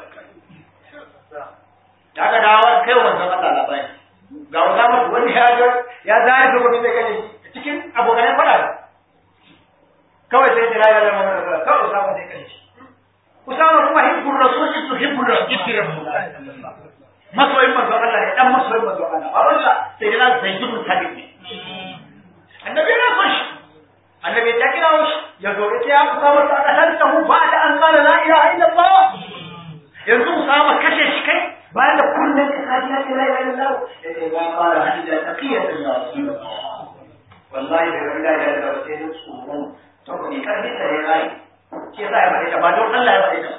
daga dawo kai wannan Allah labari ga usama wani ya ga ya zare da wani zai kaje cikin abokan fada kawai sai da la ilaha illallah kawai usama sai kaje Usama kuma hibbul rasul itu hibbul rasul masoyin manzo Allah ne dan masoyin manzo Allah ba wanda sai da sai dubu sabit ne annabi ya so shi annabi ya kira shi ya zo ya ya Usama ta kasanta hu ba da an kala la ilaha illallah yanzu Usama kashe shi kai bayan da kullun ka kaji la ilaha illallah yace ba qala hadida taqiyatan ya rasulullah wallahi da la ilaha illallah sai da tsoro to ne kan ne sai rai ke za a faɗi ta ba don Allah ya faɗi ta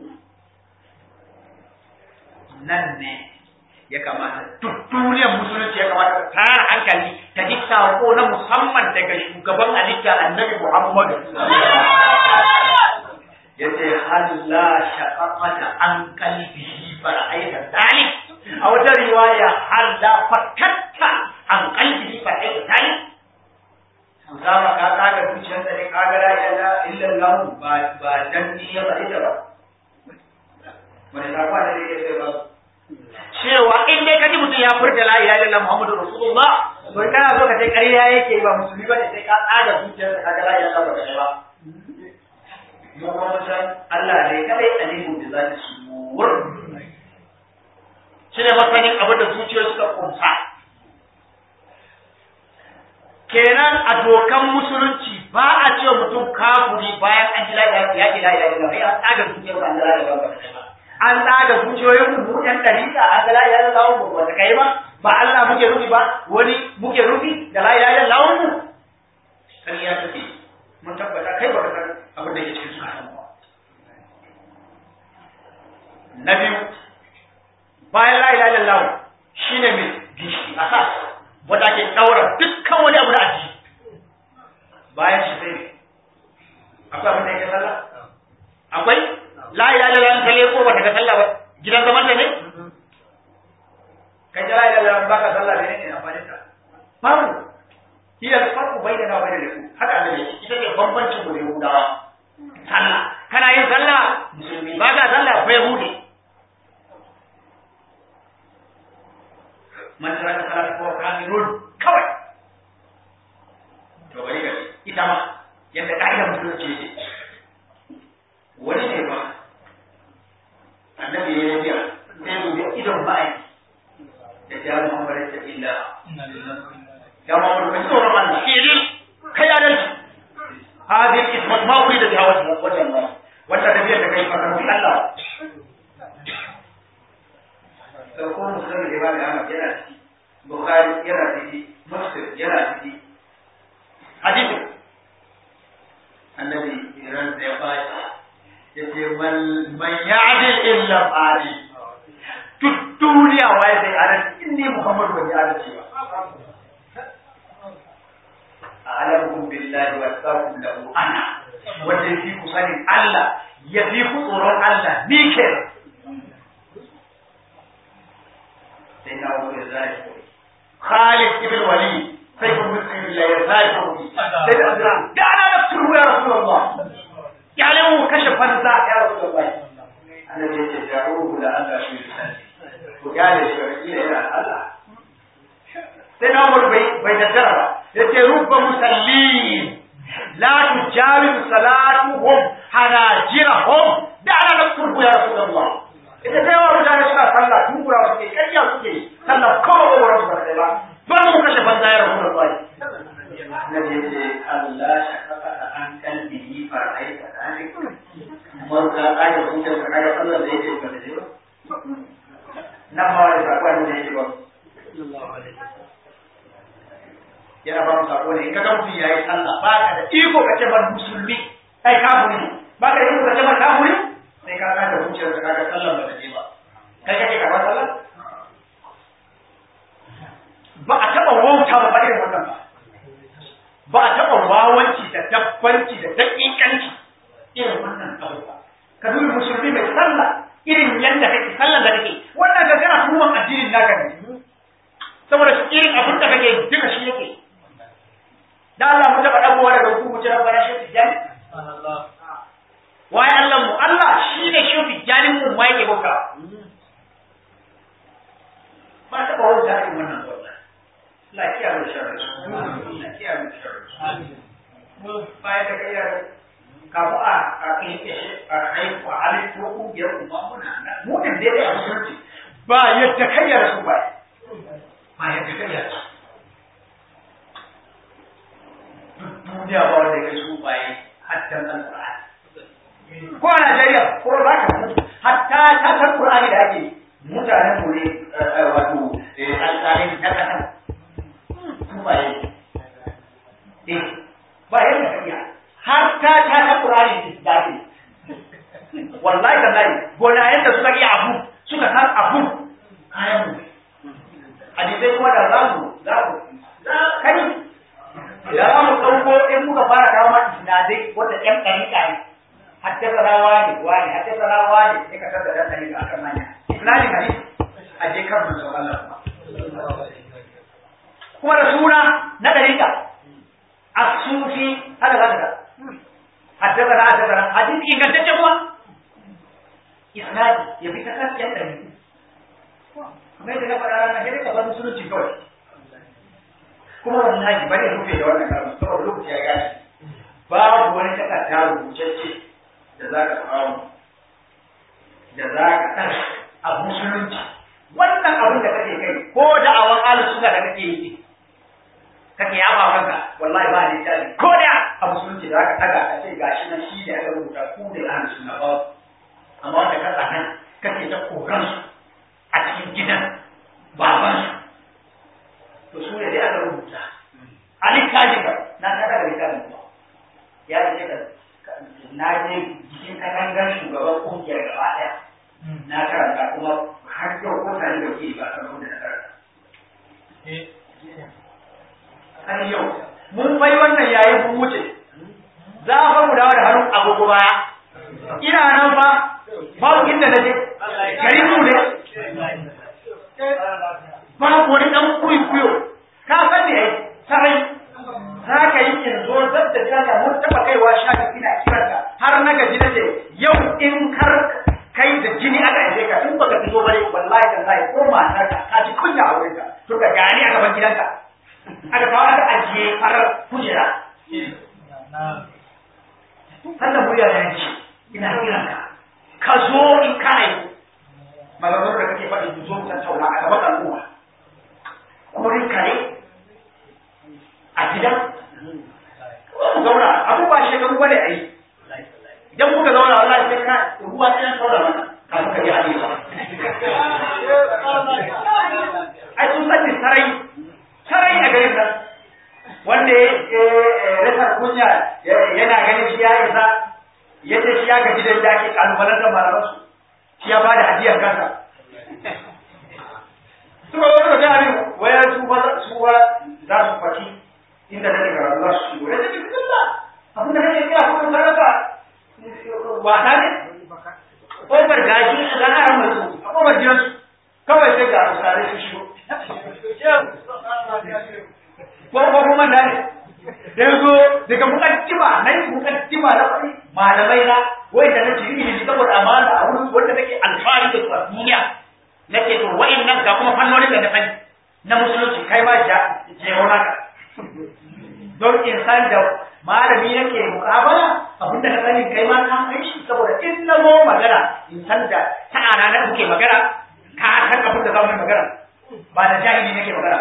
nan ne ya kamata duk duniyar musulunci ya kamata ta tara hankali ta ji sako na musamman daga shugaban halitta annabi Muhammadu ya ce halla shaƙaƙata an kalbihi fara'aita dalik a wata riwaya halla fakatta an kalbihi fara'aita dalik Usama ka kaga zuciyar da ne ka ga la ilaha illallah ba ba dan ni ya faɗi ta ba. Wani ta kwana ne ya ba. Cewa in dai kaji mutum ya furta la ilaha illallah Muhammadu Rasulullah to kana so ka ce ƙarya yake ba musulmi ba ne sai ka tsaga zuciyar da ka ga la ilaha illallah ba ba. Mu kuma san Allah ne kadai alimu da zati suwur. Shi ne masanin abin da zuciyar suka kunsa. kenan a dokan musulunci ba a ce mutum kafuri bayan an jira da ya jira ya jira ya tsaga zuciyar an jira da ba an tsaga zuciyoyin mu ɗan dariƙa an jira ya jira lawo ba ta kai ba ba Allah muke rufi ba wani muke rufi da la ilaha illallah mu kariya take mun tabbata kai ba ka san abin da ke cikin sunan ba na biyu bayan la ilaha illallah shine mai gishi asas wanda ake daura dukkan wani abu da aji bayan shi sai akwai abin da yake sallah akwai la ilaha illallah kalle ko ba ta sallah ba gidan zaman da ne kai la ilaha illallah ba ka sallah ne ne amfani ta babu hiya farqu bainana wa bainal yahud haka Allah ne ita ce bambancin mu da yahudawa sallah kana yin sallah musulmi ba ka sallah ko yahudi man taraka salata ko kafirun kawai to bari ga ita ma yadda ka'ida musulunci yake wani ne ba annabi ya yi sai mu ga idon ma'aiki da ya Muhammad ta illa ya Muhammad ka tsoron Allah shi man man ya'dil illa fadi duk duniya waye sai adalci in ne Muhammadu bai adalci ba a'lamukum billahi wa astaghfiru lahu ana wanda yafi ku sanin Allah ya fi ku tsoron Allah ni ke sai na wuce zai Khalid ibn Walid sai ku mutum ya zai ku sai da Abdurrahman da ana nafsu ya Rasulullah ya lewu kashe fansa ya Rasulullah annabi ya ce da'uhu la Allah shi ku gane shi wakila yana Allah sai na umar bai bai daddara ba ya ce rubba musallin la tujawi salatuhum hanajirahum da ana da kurku ya rasulullah ita sai wa mutane suna sallah tun kura suke kariya suke sallah kawai wa rasu ba ba ba mu kashe banza ya rasulullah Nabi ya ce Allah shakaka an kalbihi far'aita dalik Marka ayat hujjar ka kaga sallar da yake ba da ba nan ma wani sakon da yake ba yana ba mu sako ne in ka ga mutum yayi sallah ba ka da iko ka ce ban musulmi kai kafiri ba ka da iko ka ce ban kafiri sai ka ka da hujjar ka kaga sallar ba da je ba kai kake karɓar sallah ba a taɓa wauta ba ba irin wannan ba ba a taɓa wawanci da dabbanci da daƙiƙanci irin wannan abu ba ka dubi musulmi mai sallah irin yadda kake sallar da kake wannan ga kana tuhuman addinin naka ne saboda irin abin da kake duka shi yake da Allah mu taba dabuwa daga ku mu jira bara shi tijani waye Allah mu Allah shi ne shi tijanin mu mai ke boka ba ta bawo ta irin wannan wannan lafiya da sharri lafiya da sharri mu bai da kai kamu a a kai a haifu a halittu kungiyar kuma muna nan mu da dai a musulunci ba yadda kai ya rasu ba ba yadda kai ya rasu duniya ba wanda kai su baye haddan alqur'ani ko a Najeriya ko ba ka mutu hatta ta ta qur'ani da ake mutanen mu ne wato alƙalin na kasan su baye eh ba yadda kai ya har ta ta ta Qur'ani da ake wallahi tallahi gona yadda suka iya abu suka san abu kayan mu hadisai kuma da za mu za mu kai da za mu ɗauko in muka fara kawo ma isnadai wanda ƴan ɗariƙa ne haddasa rawa ne wani haddasa rawa ne sai ka tada ɗan ɗariƙa akan manya isnadin hadisi a je kan manzon Allah kuma kuma da suna na ɗariƙa الصوفي هذا غدر حدثنا حدثنا حديث إن كنت تجمع إسناد يبي تكاد ينتهي kuma yadda na faɗa rana sai ka bar musulunci kawai kuma wallahi bari ya rufe da wannan karamu saboda lokaci ya gane babu wani takarda rubutacce da za ka samu da za ka san a musulunci wannan abin da kake kai ko da awan alu suna da kake yi kake yaba kanka wallahi ba ni tare ko da a musulunci da aka daga ka ce gashi nan shi da aka rubuta ku da ahli sunna ba amma wanda ka tsana kake ta koran su a cikin gidan baban su to su ne dai aka rubuta a littafin ka na ta daga littafin ba ya ce ka na je jikin katangar shugaban kungiyar gaba daya na karanta kuma har yau ko tare da ke ba kan da na karanta har yau mun bai wannan yayin mun wuce za a fa mu dawo da hannun agogo baya ina nan fa babu inda na je gari mu ne babu wani dan kuyo ka san ne ai sarai za ka yi in zo zab da jana mun taba kaiwa shafi ina kiranka har na gaji na ce yau in kar kai da jini aka aje ka tun baka fito bare wallahi tallahi ko matar ka ka ji kunya a wurinka to ka gani a gaban gidanka aka kawo aka ajiye farar kujera. Sannan murya da yanci, ina kiran ka, ka zo in ka yi. Maganar da kake faɗi ku zo mu tattauna a gaban al'umma. Kurin kare a gidan. Mu zauna, abubuwa shekaru bane a yi. Idan muka zauna wallahi sai ka ruwa sai an saura mana kafin ka ji hadisi. Ai sun sani sarai sarai a garin nan wanda ya rasa kunya yana ganin shi ya isa yace shi ya gaji da yadda ake kalubalantar malaman su shi ya bada hadiyar kansa suka zo suka ga abin waya su ba su ba za su faki inda nake karatu za su shigo ya ce bismillah abin da kake kira kuma karaka wasa ne kofar gashi a dan aran mutu a kofar gidansu kawai sai ga usare su shigo ko ko kuma da ne da yazo daga mukaddima na yi mukaddima na faɗi malamai na wanda nake yi ne saboda amana a wurin wanda nake alfahari da su a duniya nake to wa'annan ga kuma fannonin da na sani na musulunci kai ma ja jero naka don in san da malami yake mukabala abinda na sani kai ma ka san shi saboda in na zo magana in san da ta ana na kuke magana ka san abin da za mu yi magana ba da jahili nake magana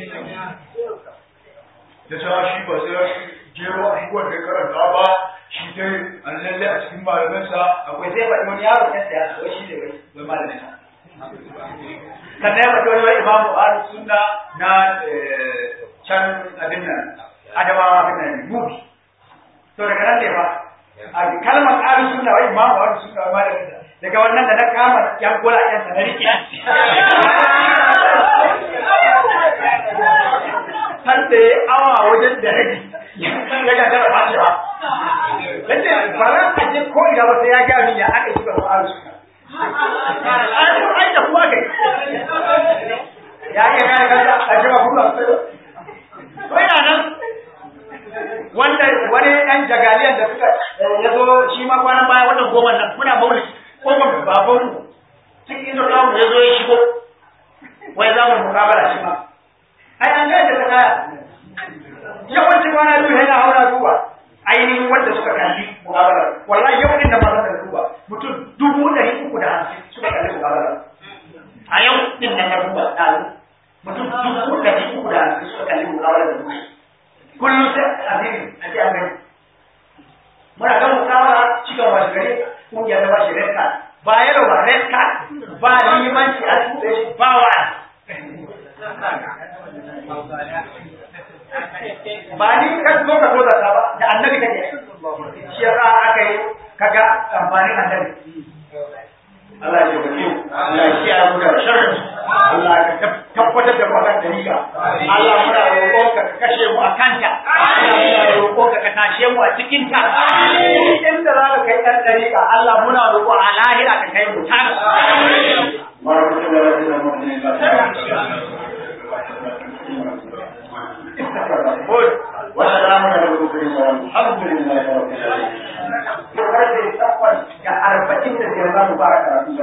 da cewa shi ba sai jero abubuwan da karanta ba shi dai an lalle a cikin malamansa akwai zai faɗi wani yaro ya tsaya wai shi ne wai malamin sa sannan ya faɗi wani imamu ahlus sunna na can abin nan adamawa abin nan mubi to daga nan ne ba a kalmar ahlus sunna wai imamu ahlus sunna wai malamin sa daga wannan da na kama yan gola yan sa na rike san da ya awa wajen da rabi ya gagara ba shi ba yace ba ran a je ko ina ba sai ya ga min ya aka yi ba ahlus sunna ai da kuwa kai ya ke kare kansa a jima kuma sai ina nan wanda wani ɗan jagaliyan da suka ya zo shi ma kwanan baya wannan goma nan muna mauli kofar baban mu cikin ido namu ya zo ya shigo wai za mu mukabala shi ma ai an ga da ta kaya yawancin kwana biyu yana haura duba ainihin wanda suka kalli mukabala wallahi yau din da ba da duba mutum dubu ɗari uku da hamsin suka kalli mukabala a yau din nan na duba ɗazu mutum dubu ɗari uku da hamsin suka kalli mukabala da duba kullum sai azimi a ce an gani muna ga mukabala cikin wasu gari kungiyar da ba shi red card ba yaro ba red card ba limanci a tuɗe shi ba wa ba ni kan zo ka zo da ta ba da annabi kake shi yasa aka yi kaga amfanin annabi Allah ya tabbata mu Allah ya kiyaye mu da sharri Allah ya tabbatar da mu kan dariƙa Allah muna roƙon ka kashe mu a kanta Allah muna roƙon ka ka tashe mu a cikin ta inda za ka kai ɗan dariƙa Allah muna roƙo a lahira ka kai mu ta وسلام على المرسلين والحمد لله رب العالمين. Karfe takwas ga arba'in da biyar za mu fara karatu.